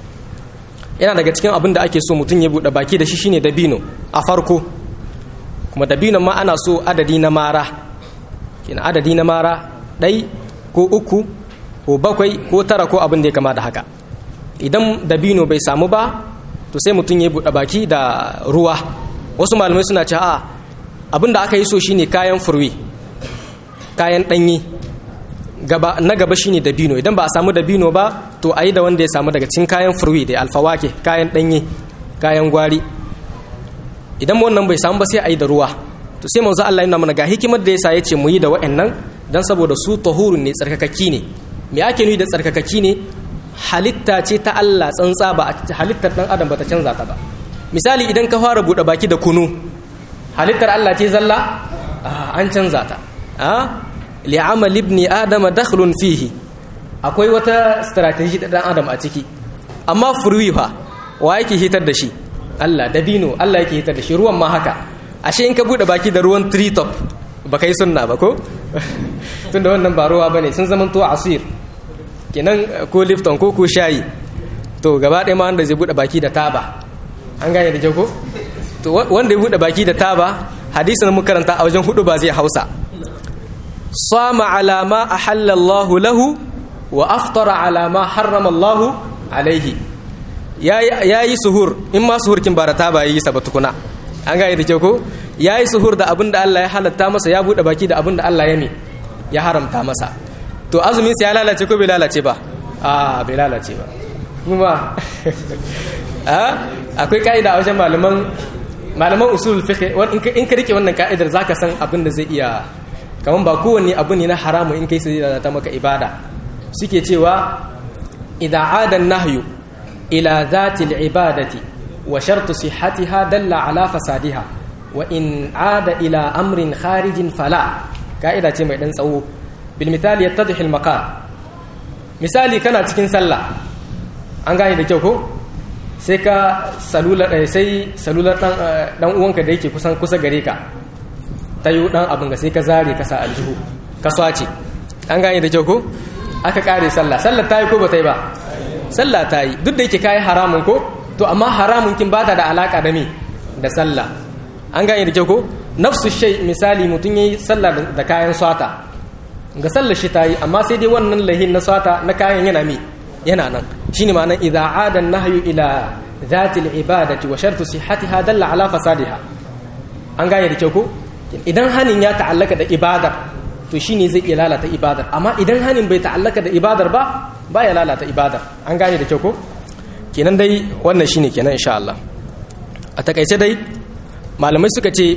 yana daga cikin abin da ake so mutum ya bude baki da shi shine dabino a farko kuma dabinon ma ana so adadi na mara kina adadi na mara ɗai ko uku ko bakwai ko tara ko abin da ya kama da haka idan dabino bai samu ba to sai mutum ya buɗe baki da ruwa wasu malamai suna ce a abin da aka yi so shine kayan furwi kayan ɗanyi gaba na gaba shine dabino idan ba a samu dabino ba to a yi da wanda ya samu daga cikin kayan furwi da alfawake kayan ɗanyi kayan gwari idan wannan bai samu ba sai a yi da ruwa to sai manzo Allah yana mana ga hikimar da yasa yace mu yi da wa'annan dan saboda su tahurun ne tsarkakaki ne me ake nufi da tsarkakaki ne halitta ce ta Allah tsantsa ba halittar dan adam bata canza ta ba misali idan ka fara bude baki da kunu halittar Allah ce zalla an canza ta a li'amal ibni adam dakhlun fihi akwai wata strategy ta dan adam a ciki amma furwi fa wa yake hitar da shi Allah dabino Allah yake hitar da shi ruwan ma haka ashe in ka bude baki da ruwan tritop ba kai sunna ba ko tunda wannan ba ruwa bane sun zama to asir kenan ko lifton ko ko shayi to gaba ɗaya ma wanda zai bude baki da taba an gane da ko to wanda ya bude baki da taba hadisin mu karanta a wajen hudu ba zai hausa sama ala ma ahalla Allah lahu wa aftara ala ma harrama Allah alaihi yayi suhur in ma suhurkin ba da taba yayi sa ba tukuna an gane da kyau ko ya yi suhur da abin da Allah ya halatta masa ya buɗe baki da abin da Allah ya mi ya haramta masa to azumin sa ya lalace ko bai lalace ba a bai lalace ba kuma akwai ka'ida a wajen malaman malaman usul fiqh in ka rike wannan ka'idar zaka san abin da zai iya kaman ba kowanne abu ne na haramu in kai sai ta maka ibada suke cewa idza ada nahyu ila dhati al-ibadati wa shartu sihhatiha dalla ala fasadiha wa in ada ila amrin kharijin fala ka'ida ce mai dan tsawo bil misali yattadhi al maqal misali kana cikin sallah an gane da kyau ko sai ka salula sai salular dan dan uwanka da yake kusan kusa gare ka tayo dan abin ga sai ka zare ka sa aljihu ka swace an gane da kyau ko aka kare sallah sallah tayi ko ba tayi ba sallah tayi duk da yake kai haramun ko to amma haramun kin bata da alaka da me da sallah an gane da kyau ko nafsu shay misali mutum yayi sallah da kayan swata ga sallar shi tayi amma sai dai wannan lahin na swata na kayan yana mi yana nan shine ma'anar idza aada nahyu ila dhati al-ibadati wa shartu sihhatiha dalla ala fasadiha an gane da kyau ko idan hanin ya ta'allaka da ibadar to shine zai iya lalata ibadar amma idan hanin bai ta'allaka da ibadar ba baya lalata ibadar an gane da kyau ko kenan dai wannan shine kenan insha Allah a takaice dai malamai suka ce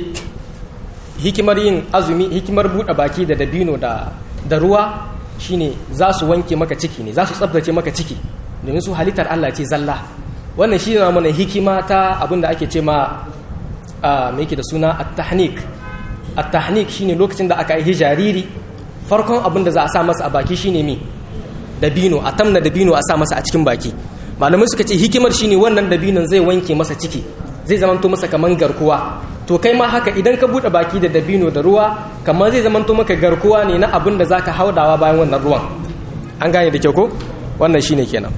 hikimar yin azumi hikimar buɗe baki da dabino da da ruwa shine za su wanke maka ciki ne za su tsabtace maka ciki domin su halittar Allah ce zalla wannan shi ne mana hikima ta abinda ake ce ma mai yake da suna at-tahnik at-tahnik shine lokacin da aka yi jariri farkon abin da za a sa masa a baki shine mi dabino a tamna dabino a sa masa a cikin baki malamai suka ce hikimar shine wannan dabinon zai wanke masa ciki zai zamanto masa kaman garkuwa to kai ma haka idan ka bude baki da dabino da ruwa kamar zai zamanto maka garkuwa ne na abin da zaka haudawa bayan wannan ruwan an gane da kyau ko wannan shine kenan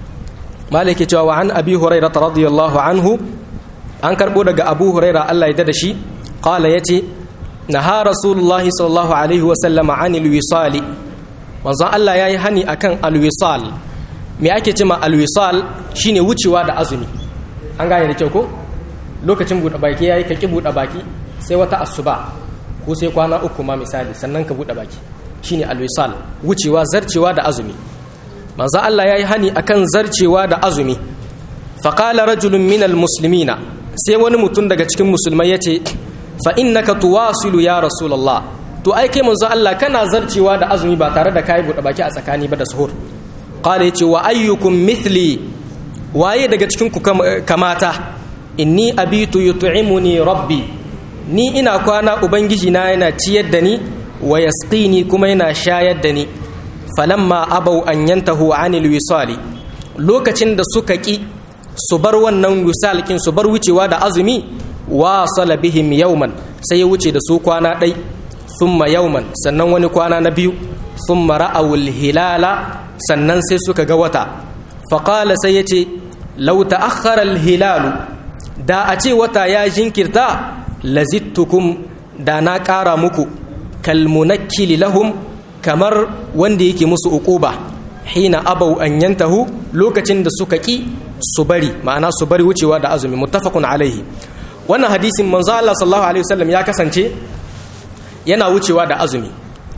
malike cewa wa an abi hurairah radiyallahu anhu an karbo daga abu hurairah Allah ya dada shi qala yace naha rasulullah sallallahu alaihi wa sallama anil wisali manzo Allah yayi hani akan alwisal me ake cewa alwisal shine wucewa da azumi an gane da kyau ko lokacin buɗe baki yayi ka ki buɗe baki sai wata asuba ko sai kwana uku ma misali sannan ka buɗe baki shine alwisal wucewa zarcewa da azumi manzo Allah yayi hani akan zarcewa da azumi faƙala rajulun minal muslimina sai wani mutum daga cikin musulmai ya ce fa innaka tuwasilu ya rasulallah to ai kai manzo Allah kana zarcewa da azumi ba tare da kai buɗe baki a tsakani ba da suhur qala yace wa ayyukum mithli waye daga cikin ku kamata inni abitu yut'imuni rabbi ni ina kwana ubangiji na yana ciyar da ni wa yasqini kuma yana shayar da ni falamma abau an yantahu anil wisali lokacin da suka ki su bar wannan wisalkin su bar wucewa da azumi wasala bihim yauman sai ya wuce da su kwana ɗai thumma yauman sannan wani kwana na biyu thumma ra'awul hilala sannan sai suka ga wata faƙala sai ya ce lau ta'akhkhara hilalu da a ce wata ya jinkirta lazittukum da na ƙara muku kalmunakkili lahum kamar wanda yake musu uquba hina abau an yantahu lokacin da suka ki su bari ma'ana su bari wucewa da azumi muttafaqun alaihi wannan hadisin manzo Allah sallallahu alaihi wasallam ya kasance yana wucewa da azumi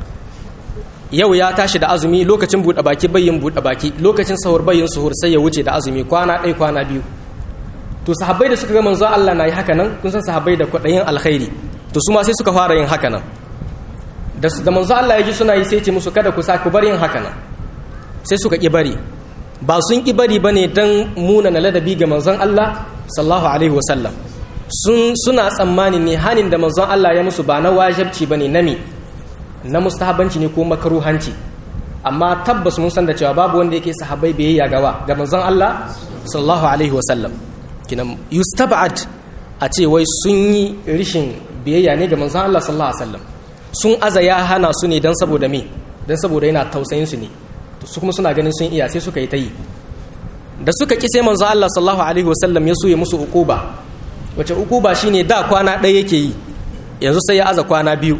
yau ya tashi da azumi lokacin buɗe baki bayyin buɗe baki lokacin sahur bayyin suhur sai ya wuce da azumi kwana ɗaya kwana biyu to sahabbai da suka ga manzo Allah na yi haka nan kun san sahabbai da kwaɗayin alkhairi to su ma sai suka fara yin haka nan da da manzo Allah ya ji suna yi sai ce musu kada ku sa ku bar yin haka nan sai suka ki bari ba sun ki bari bane dan muna na ladabi ga manzon Allah sallallahu alaihi wasallam sun suna tsammani ne hanin da manzon Allah ya musu ba na wajibci bane nami na mustahabanci ne ko makaruhanci amma tabbas mun san da cewa babu wanda yake sahabbai biyayya gawa ga manzon Allah sallallahu alaihi wasallam kinan yustab'ad a ce wai sun yi rishin biyayya ne ga manzon Allah sallallahu alaihi wasallam sun aza ya hana su ne dan saboda me dan saboda yana tausayin su ne su kuma suna ganin sun iya sai suka yi ta yi da suka ki sai manzon Allah sallallahu alaihi wasallam ya so ya musu ukuba wace ukuba shine da kwana ɗaya yake yi yanzu sai ya aza kwana biyu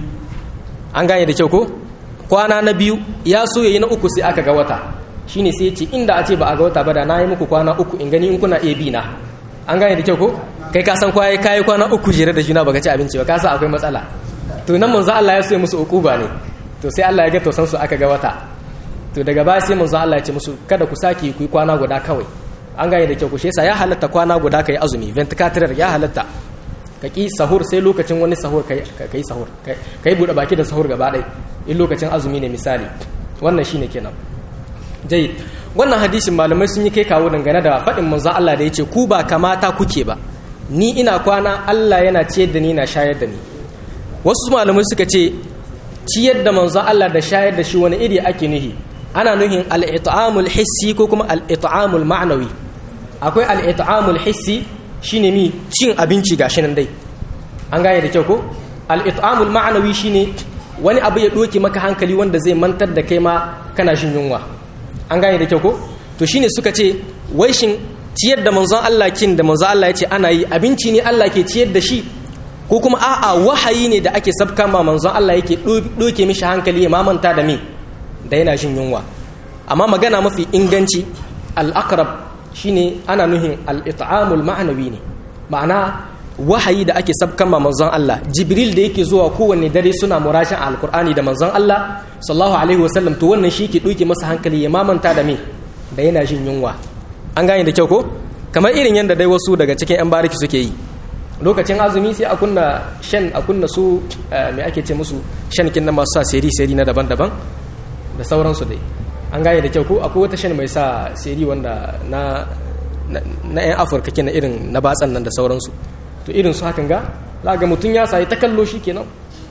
an gane da kyau ko kwana na biyu ya so yayi na uku sai aka ga wata shine sai ya ce inda a ce ba a ga wata ba da na yi muku kwana uku in gani in kuna iya bi na an gane da kyau ko kai ka san kwaye kayi kwana uku jere da juna baka ci abinci ba ka san akwai matsala to nan manzo Allah ya so musu ukuba ne to sai Allah ya ga tausan su aka ga wata to daga baya sai manzo Allah ya ce musu kada ku saki ku yi kwana guda kawai an gane da kyau ko shi yasa ya halatta kwana guda kai azumi 24 ya halatta ka ƙi sahur sai lokacin wani sahur ka yi sahur ka yi buɗe baki da sahur gaba ɗai in lokacin azumi ne misali wannan shine kenan jai wannan hadisin malamai sun yi kai kawo dangane da faɗin manzon Allah da ya ce ku ba kamata kuke ba ni ina kwana Allah yana ciyar da ni na shayar da ni wasu malamai suka ce ciyar da manzon Allah da shayar da shi wani iri ake nuhi ana nuhin al-it'amul hissi ko kuma al-it'amul ma'nawi akwai al-it'amul hissi shine mi cin abinci gashi nan dai an gane da kyau ko al-it'amul ma'nawi shine wani abu ya doke maka hankali wanda zai mantar da kai ma kana shin yunwa an gane da kyau ko to shine suka ce wai shin ciyar da manzon Allah kin da manzon Allah ya ce ana yi abinci ne Allah ke ciyar da shi ko kuma a'a wahayi ne da ake sabka ma manzon Allah yake doke mishi hankali ya mamanta da me da yana shin yunwa amma magana mafi inganci al-aqrab shine ana nuhin al-it'amul ma'nawi ne ma'ana wahayi da ake sabkan ma manzon Allah jibril da yake zuwa kowanne dare suna murashin alkur'ani da manzon Allah sallallahu alaihi wasallam to wannan shi ke doke masa hankali ya mamanta da me da yana jin yunwa an gane da kyau ko kamar irin yadda dai wasu daga cikin yan bariki suke yi lokacin azumi sai a kunna shan a kunna su me ake ce musu shan kin na masu sa seri seri na daban-daban da sauransu dai an gane da kyau ko akwai wata shan mai sa seri wanda na na 'yan afirka kenan irin na batsan nan da sauransu to irin su hakan ga ga mutum ya sayi ta kallo shi kenan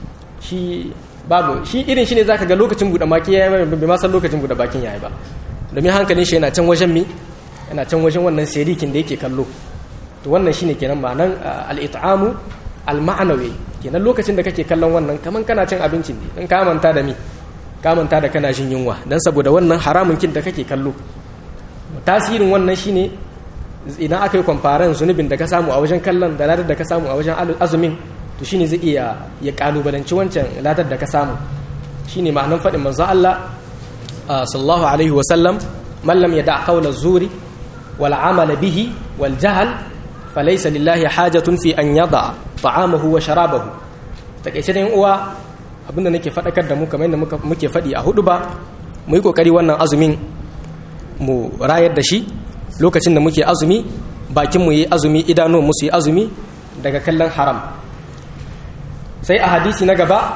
shi babu shi irin shi ne za ka ga lokacin buɗe maki ya yi bai ma san lokacin buɗe bakin ya yi ba domin hankalin shi yana can wajen mi yana can wajen wannan serikin da yake kallo to wannan shine kenan ma'anan al-it'amu al-ma'nawi kenan lokacin da kake kallon wannan kaman kana cin abincin ne in ka manta da mi ka manta da kana jin yunwa dan saboda wannan haramun kin da kake kallo tasirin wannan shine idan aka yi kwamfaran zunubin da ka samu a wajen kallon da ladar da ka samu a wajen azumin to shine zai iya ya kalubalanci wancan ladar da ka samu shine ma'anan faɗin manzo Allah sallallahu alaihi wa sallam man lam yada qawla zuri wal amala bihi wal jahl falaysa lillahi hajatun fi an yada ta'amahu wa sharabahu takeice da uwa abinda nake faɗakar da mu kamar yadda muke faɗi a hudu ba mu yi kokari wannan azumin mu rayar da shi lokacin da muke azumi bakin mu yi azumi idanuwan mu su yi azumi daga kallon haram sai a hadisi na gaba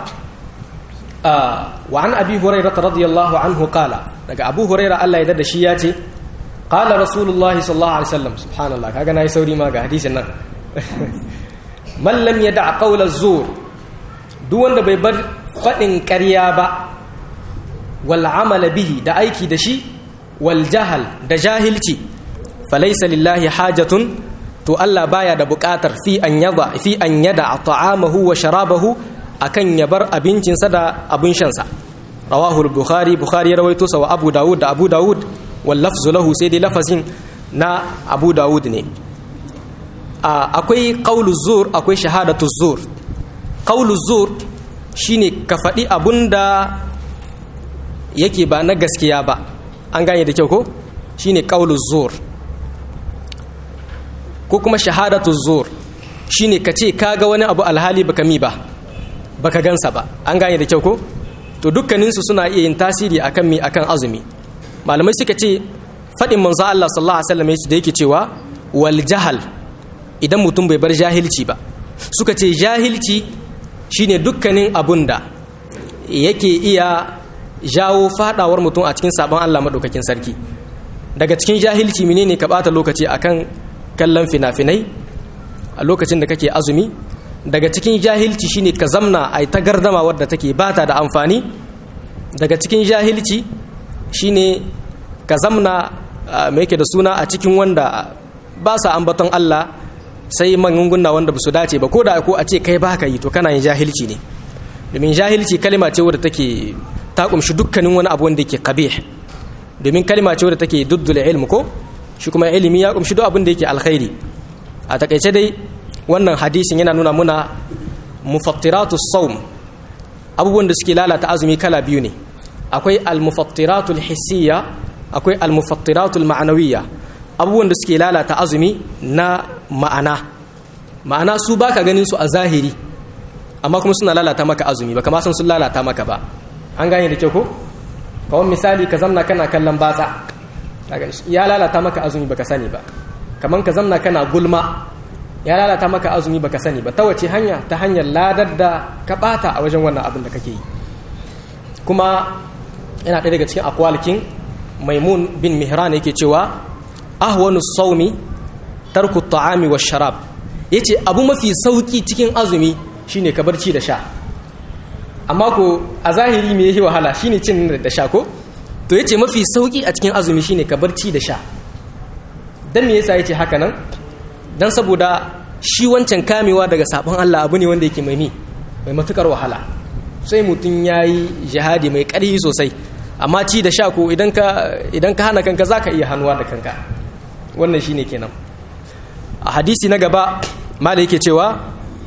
wa an abi hurairah radiyallahu anhu qala daga abu hurairah Allah ya da shi ya ce qala rasulullahi sallallahu alaihi wasallam subhanallah kaga nayi sauri ma ga hadisin nan man lam yada qawla zur duk wanda bai bar fadin ƙarya ba wal amala bihi da aiki da shi wal jahal da jahilci falaysa lillahi hajatun to Allah baya da buƙatar fi an yada fi an yada ta'amahu wa sharabahu akan ya bar abincinsa da abin shansa rawahu al-bukhari bukhari ya rawaito sa wa abu dawud da abu dawud wal lafzu lahu sai dai lafazin na abu dawud ne akwai qaulu zur akwai shahadatu zur qaulu zur shine ka faɗi abunda yake ba na gaskiya ba an gane da kyau ko shine qaulu zur ko kuma shahadatu zur shine ka ce kaga wani abu alhali baka mi ba baka gansa ba an gane da kyau ko to dukkaninsu suna iya yin tasiri akan mi akan azumi malamai suka ce faɗin manzo Allah sallallahu alaihi wasallam da yake cewa wal jahal idan mutum bai bar jahilci ba suka ce jahilci shine dukkanin abun da yake iya jawo fadawar mutum a cikin sabon Allah madaukakin sarki daga cikin jahilci menene ka bata lokaci akan kallon fina-finai a lokacin da kake azumi daga cikin jahilci shine ka zamna a ta gardama wadda take bata da amfani daga cikin jahilci shine ka zamna mai yake da suna a cikin wanda ba sa ambaton Allah sai magunguna wanda ba su dace ba ko da ko a ce kai baka yi to kana yin jahilci ne domin jahilci kalima ce wadda take ta kumshi dukkanin wani abu wanda yake qabih domin kalima ce wadda take duddul ilm ko shi kuma ilimi ya kumshi duk abin da yake alkhairi a takaice dai wannan hadisin yana nuna muna mufattiratu saum abubuwan da suke lalata azumi kala biyu ne akwai almufattiratu hissiyya akwai almufattiratu ma'anawiyya abubuwan da suke lalata azumi na ma'ana ma'ana su baka ganin su a zahiri amma kuma suna lalata maka azumi baka ma san sun lalata maka ba an gane da kyau ko kawai misali ka zamna kana kallon batsa ya lalata maka azumi baka sani ba kaman ka zamna kana gulma ya lalata maka azumi baka sani ba ta wace hanya ta hanyar ladar da ka bata a wajen wannan abin da kake yi kuma yana ɗaya daga cikin akwalikin maimun bin mihran yake cewa ahwanu saumi tarku ta'ami wa sharab yace abu mafi sauki cikin azumi shine ka barci da sha amma ko a zahiri me yake wahala shine cin da sha ko to yace mafi sauki a cikin azumi shine ka barci da sha dan me yasa yace haka nan dan saboda shi wancan kamewa daga sabon Allah abu ne wanda yake mai mi mai matukar wahala sai mutum yayi jihadi mai ƙarfi sosai amma ci da sha ko idan ka idan ka hana kanka zaka iya hannuwa da kanka wannan shine kenan a hadisi na gaba mala yake cewa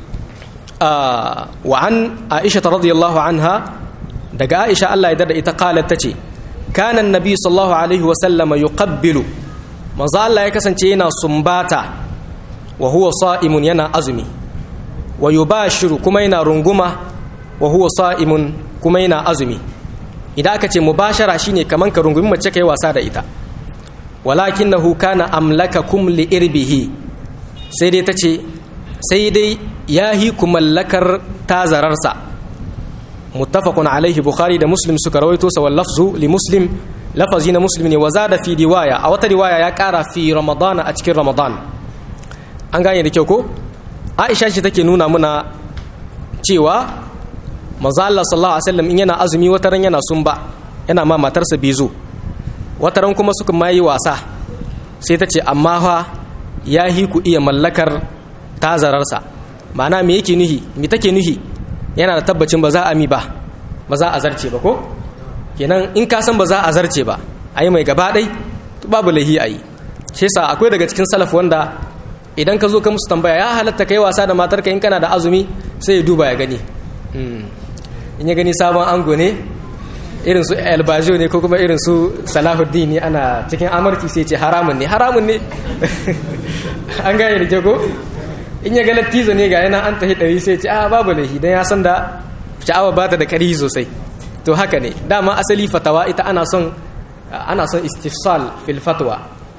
wa an aisha radiyallahu anha daga aisha Allah ya dada ita qalat tace kana annabi sallallahu alaihi wa sallama yuqabbilu manzo Allah ya kasance yana sumbata wa huwa sa'imun yana azumi wa yubashiru kuma yana runguma wa huwa sa'imun kuma yana azumi idan aka ce mubashara shine kaman ka rungumi mace kai wasa da ita walakinahu kana amlakakum li irbihi sai dai tace sai dai yahi ku mallakar tazararsa muttafaqun alaihi bukhari da muslim suka rawaito sa wal lafzu li muslim lafazi na muslim ne wa zada fi riwaya a wata riwaya ya kara fi ramadan a cikin ramadan an gane da kyau ko aisha ce take nuna muna cewa manzo Allah sallallahu alaihi wasallam in yana azumi wataran yana sumba yana ma matarsa bizu wataran kuma suka mayi wasa sai ta ce amma fa ya hi ku iya mallakar tazararsa ma'ana me yake nuhi me take nuhi yana da tabbacin ba za a mi ba ba za a zarce ba ko kenan in ka san ba za a zarce ba a yi mai gaba ɗai babu lahi a yi shi yasa akwai daga cikin salaf wanda idan ka zo ka musu tambaya ya halatta kai wasa da matarka in kana da azumi sai ya duba ya gani in ya gani sabon ango ne irin su albajo ne ko kuma irin su salahuddin ne ana cikin amarki sai ce haramun ne haramun ne an gane da jago in ya ga lattizo ne ga yana an tahi ɗari sai ce a babu laifi don ya san da sha'awa ba ta da ƙari sosai to haka ne dama asali fatawa ita ana son ana son istifsal fil fatwa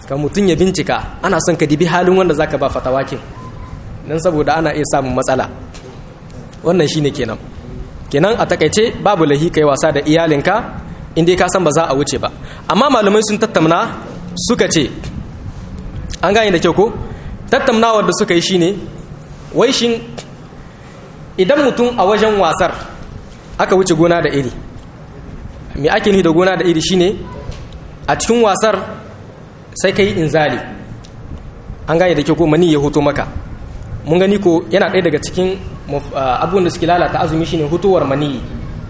ka mutum ya bincika ana son ka dibi halin wanda zaka ba fatawakin dan saboda ana iya samun matsala wannan shine kenan kenan a takaice babu lahi kai wasa da iyalinka in dai ka san ba za a wuce ba amma malamai sun tattauna suka ce an gane da kyau ko tattaunawar da suka yi shine wai shin idan mutum a wajen wasar aka wuce gona da iri me ake nufi da gona da iri shine a cikin wasar sai ka yi inzali an gane da kyau ko mani ya hoto maka mun gani ko yana ɗaya daga cikin abubuwan da suke lalata azumi shine hutowar mani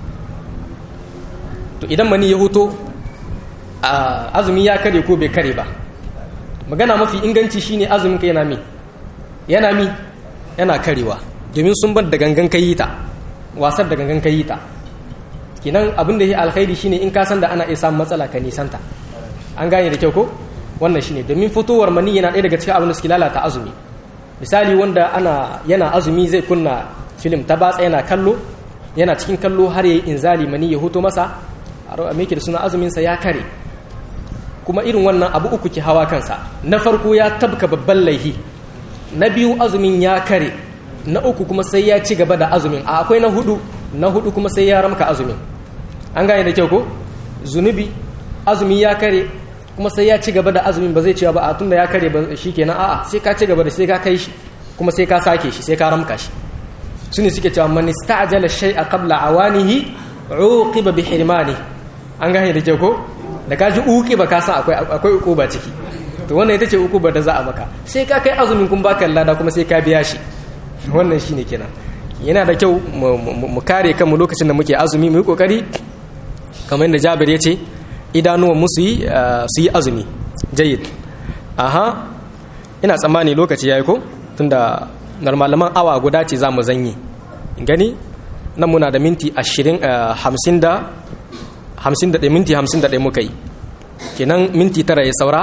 to idan mani ya hoto azumi ya kare ko bai kare ba magana mafi inganci shine azumin ka yana mi yana mi yana karewa domin sun bar da gangan kayi ta wasar da gangan kayi ta kinan abin da ya alkhairi shine in ka san da ana iya samun matsala ka nisanta an gane da kyau ko wannan shine domin fitowar mani yana ɗaya daga cikin abin da suke lalata azumi misali wanda ana yana azumi zai kunna film ta batsa yana kallo yana cikin kallo har yayi inzali mani ya hoto masa a me da suna azumin sa ya kare kuma irin wannan abu uku ke hawa kansa na farko ya tabka babban laihi na biyu azumin ya kare na uku kuma sai ya ci gaba da azumin a akwai na hudu na hudu kuma sai ya ramka azumin an gane da kyau ko zunubi azumi ya kare kuma sai ya ci gaba da azumin ba zai cewa ba a tunda ya kare ba shikenan a'a sai ka ci gaba da sai ka kai shi kuma sai ka sake shi sai ka ramka shi su ne suke cewa man ista'jala shay'a qabla awanihi uqiba bi hirmani an gane da kyau ko da ka ji uqiba ka san akwai akwai uquba ciki to wannan ita ce uquba da za a maka sai ka kai azumin kun baka lada kuma sai ka biya shi wannan shine kenan yana da kyau mu kare kanmu lokacin da muke azumi mu yi kokari kamar yadda Jabir ya ce idanuwan mu su yi su yi azumi jayyid aha ina tsammani lokaci yayi ko tunda normalaman awa guda ce za mu zanyi gani nan muna da minti ashirin hamsin da hamsin da ɗaya minti hamsin da ɗaya muka yi kenan minti tara ya saura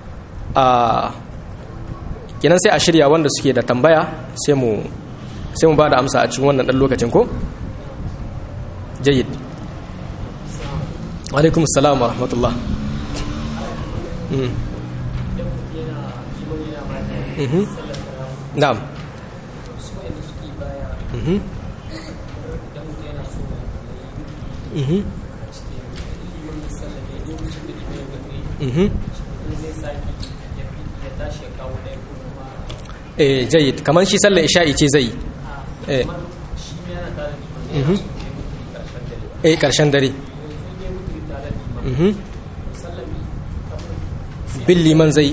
kenan sai a shirya wanda suke da tambaya sai mu sai mu ba da amsa a cikin wannan ɗan lokacin ko jayyid alaikum salam wa rahmatullah na'am eh jayyid kamar shi sallar isha'i ce zai eh eh karshen dare bin liman zai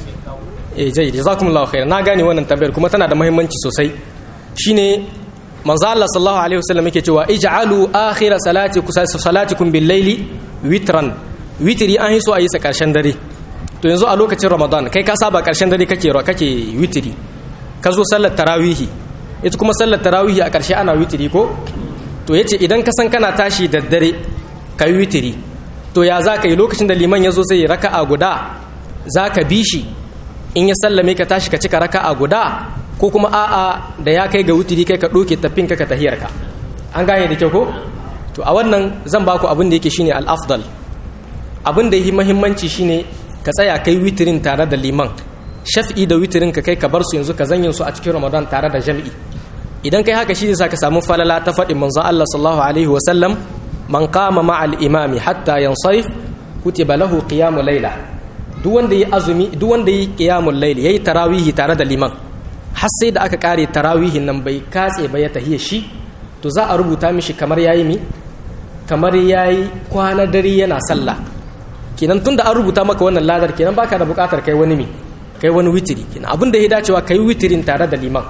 eh jayyid jazakumullahu khair na gane wannan tambayar kuma tana da muhimmanci sosai shine manzo Allah sallallahu alaihi wasallam yake cewa ij'alu akhir salatikum salatikum bil layli witran witri an hiso ayi sa karshen dare to yanzu a lokacin ramadan kai ka saba karshen dare kake kake witri ka zo sallar tarawihi ita kuma sallar tarawihi a karshe ana witri ko to yace idan ka san kana tashi da dare kai witri to ya za ka yi lokacin da liman ya zo sai raka'a guda za ka bi shi in ya sallame ka tashi ka cika raka'a guda ko kuma a'a da ya kai ga wutiri kai ka ɗoke tafin ka ka tahiyar ka an gane da kyau ko to a wannan zan baku abin da yake shine al-afdal abin da yake muhimmanci shine ka tsaya kai witirin tare da liman shaf'i da witirin ka kai ka bar su yanzu ka zanyin su a cikin ramadan tare da jami'i idan kai haka shi zai sa ka samu falala ta faɗin manzon Allah sallallahu alaihi wa sallam man qama ma'al imami hatta yansarif kutiba lahu qiyamul layla duk wanda yi azumi duk wanda yi qiyamul layl yayi tarawihi tare da liman har sai da aka kare tarawihin nan bai katse ba ya tahiya shi to za a rubuta mishi kamar yayi mi kamar yayi kwana dare yana sallah kenan tunda an rubuta maka wannan ladar kenan baka da bukatar kai wani mi kai wani witiri kenan abin da ya dacewa kai witirin tare da liman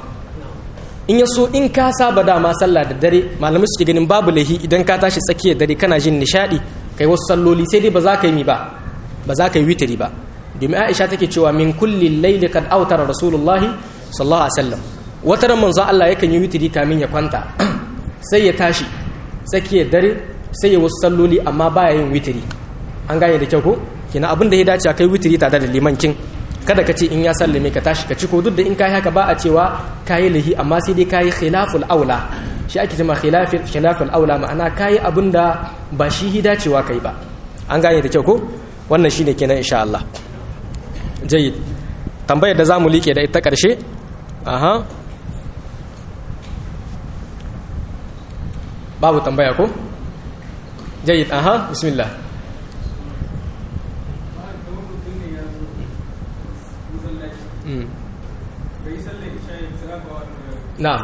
in ya so in ka saba dama sallah da dare malamai suke ganin babu lahi idan ka tashi tsakiyar dare kana jin nishadi kai wasu salloli sai dai ba za ka yi mi ba ba za ka yi witiri ba domin aisha take cewa min kulli laili kad autara rasulullahi sallallahu alaihi wasallam wata ran manzo Allah yakan yi witiri kamin ya kwanta sai ya tashi tsakiyar dare sai ya wasu salloli amma baya yin witiri an gane da kyau ko kina abin da ya dace a kai witiri tare da liman kin kada ka ce in ya sallame ka tashi ka ciko duk da in kai haka ba a cewa kayi lahi amma sai dai kayi khilaful aula shi ake cewa khilafil khilaful aula ma'ana kayi abin da ba shi hi dacewa kai ba an gane da kyau ko wannan shine kenan insha Allah jayyid tambayar da zamu like da ita karshe aha babu tambaya ko jayyid aha bismillah na'am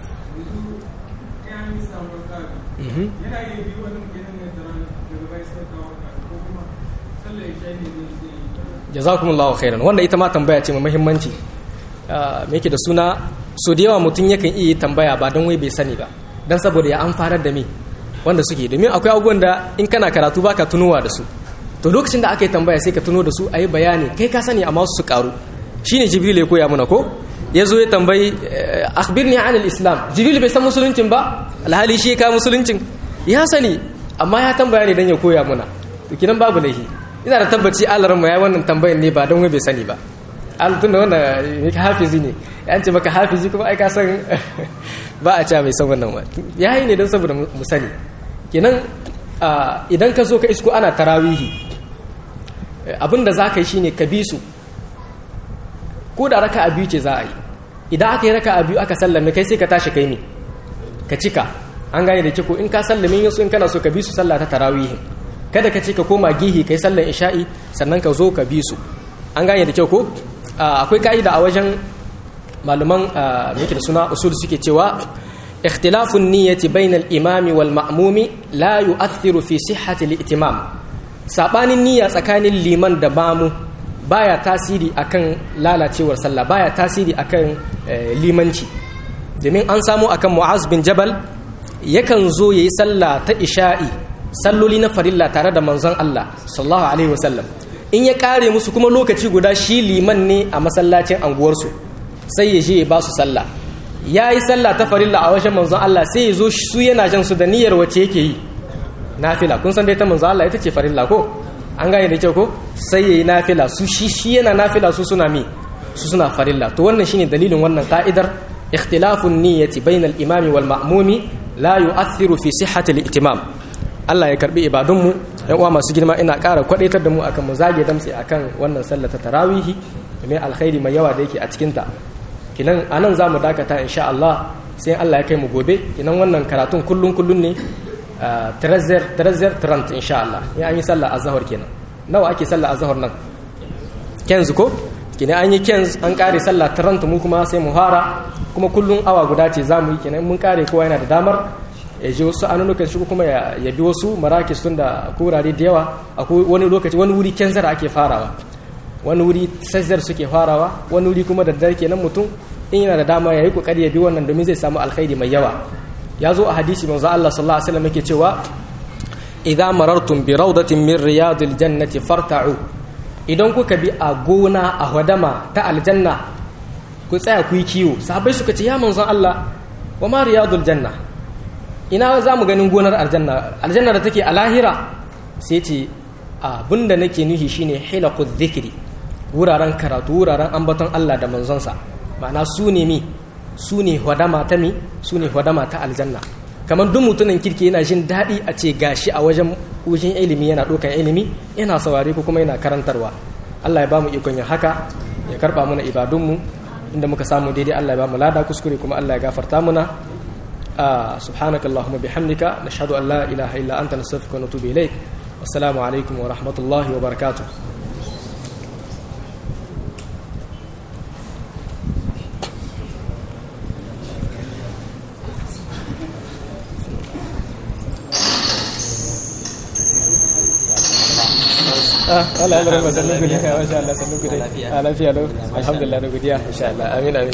yana iya biyu wani kenan ne da daga bai sai kawo ko kuma sallar isha ne zai jazakumullahu khairan wanda ita ma tambaya ce mai muhimmanci me yake da suna so da yawa mutum yakan iya tambaya ba don wai bai sani ba don saboda ya amfanar da me wanda suke domin akwai abubuwan da in kana karatu baka tunowa da su to lokacin da aka yi tambaya sai ka tuno da su a yi bayani kai ka sani amma su karu shine jibril ya koya mana ko ya zo ya tambayi akhbirni anil islam jibril bai san musuluncin ba alhali shi ka musuluncin ya sani amma ya tambaya ne dan ya koya mana to kinan babu laifi ina da tabbaci alaran mu yayi wannan tambayan ne ba don wai bai sani ba tun da wannan ne ka hafizi ne yan ce maka hafizi kuma ai ka san ba a ca bai san wannan ba yayi ne don saboda mu sani kenan idan ka zo ka isko ana tarawihi abinda za ka yi shine ka bi su ko da raka a biyu ce za a yi idan aka yi raka a biyu aka sallame kai sai ka tashi kai ne ka cika an gane da kiko in ka sallame yin su in kana so ka bi su sallah ta tarawihin kada ka ce ka koma gihi kai sallan isha'i sannan ka zo ka bi su an gane da kyau ko akwai ka'ida a wajen malaman yake da suna usul suke cewa ikhtilafun niyyati bainal imami wal ma'mumi la yu'athiru fi sihhati al-i'timam sabanin niyya tsakanin liman da mamu baya tasiri akan lalacewar sallah baya tasiri akan limanci domin an samu akan mu'az bin jabal yakan zo yayi sallah ta isha'i salloli na farilla tare da manzon Allah sallallahu alaihi wasallam in ya kare musu kuma lokaci guda shi liman ne a masallacin anguwarsu sai ya je ya ba su sallah ya yi sallah ta farilla a wajen manzon Allah sai ya zo su yana jan su da niyyar wace yake yi nafila kun san dai ta manzon Allah ita ce farilla ko an gane da kyau ko sai yayi nafila su shi shi yana nafila su suna mi su suna farilla to wannan shine dalilin wannan ka'idar ikhtilafun niyyati bainal imami wal ma'mumi la yu'athiru fi sihhati al-i'timam Allah ya karbi ibadun mu yan uwa masu girma ina ƙara kwadaitar da mu akan mu zage damtse akan wannan sallar ta tarawihi mai alkhairi mai yawa da yake a cikin ta kinan anan zamu dakata insha Allah sai Allah ya kai mu gobe kinan wannan karatun kullun kullun ne trezer trezer trant insha Allah ya an yi sallah azhar kenan nawa ake sallah azhar nan kenzu ko kina an yi kenz an kare sallah trant mu kuma sai mu fara kuma kullun awa guda ce zamu yi kenan mun kare kowa yana da damar ya ji wasu anunukan shi kuma ya bi wasu marakis tun da kurare da yawa akwai wani lokaci wani wuri kenzar ake farawa wani wuri sazzar suke farawa wani wuri kuma da dare kenan mutum in yana da dama ya yi kokari ya bi wannan domin zai samu alkhairi mai yawa ya zo a hadisi manzo Allah sallallahu alaihi wasallam yake cewa idza marartum bi rawdatin min riyadil jannati farta'u idan kuka bi a gona a hadama ta aljanna ku tsaya ku yi kiwo sahabbai suka ce ya manzo Allah wa ma riyadul janna ina za mu ganin gonar aljanna aljanna da take a lahira sai ce abinda nake nuhi shine hilaqu dhikri wuraren karatu wuraren ambaton Allah da manzonsa ma'ana su ne mi su ne hwadama ta mi su ne hwadama ta aljanna kamar duk mutumin kirki yana jin daɗi a ce gashi a wajen wajen ilimi yana ɗaukan ilimi yana saurare ko kuma yana karantarwa Allah ya bamu ikon yin haka ya karɓa mana ibadunmu inda muka samu daidai Allah ya bamu lada kuskure kuma Allah ya gafarta muna سبحانك اللهم بحمدك نشهد أن لا إله إلا أنت نستغفرك ونتوب إليك والسلام عليكم ورحمة الله وبركاته Allah ya rama sannu gudiya, masha Allah sannu gudiya. Lafiya lau, alhamdulillah na gudiya, insha Allah, amin amin.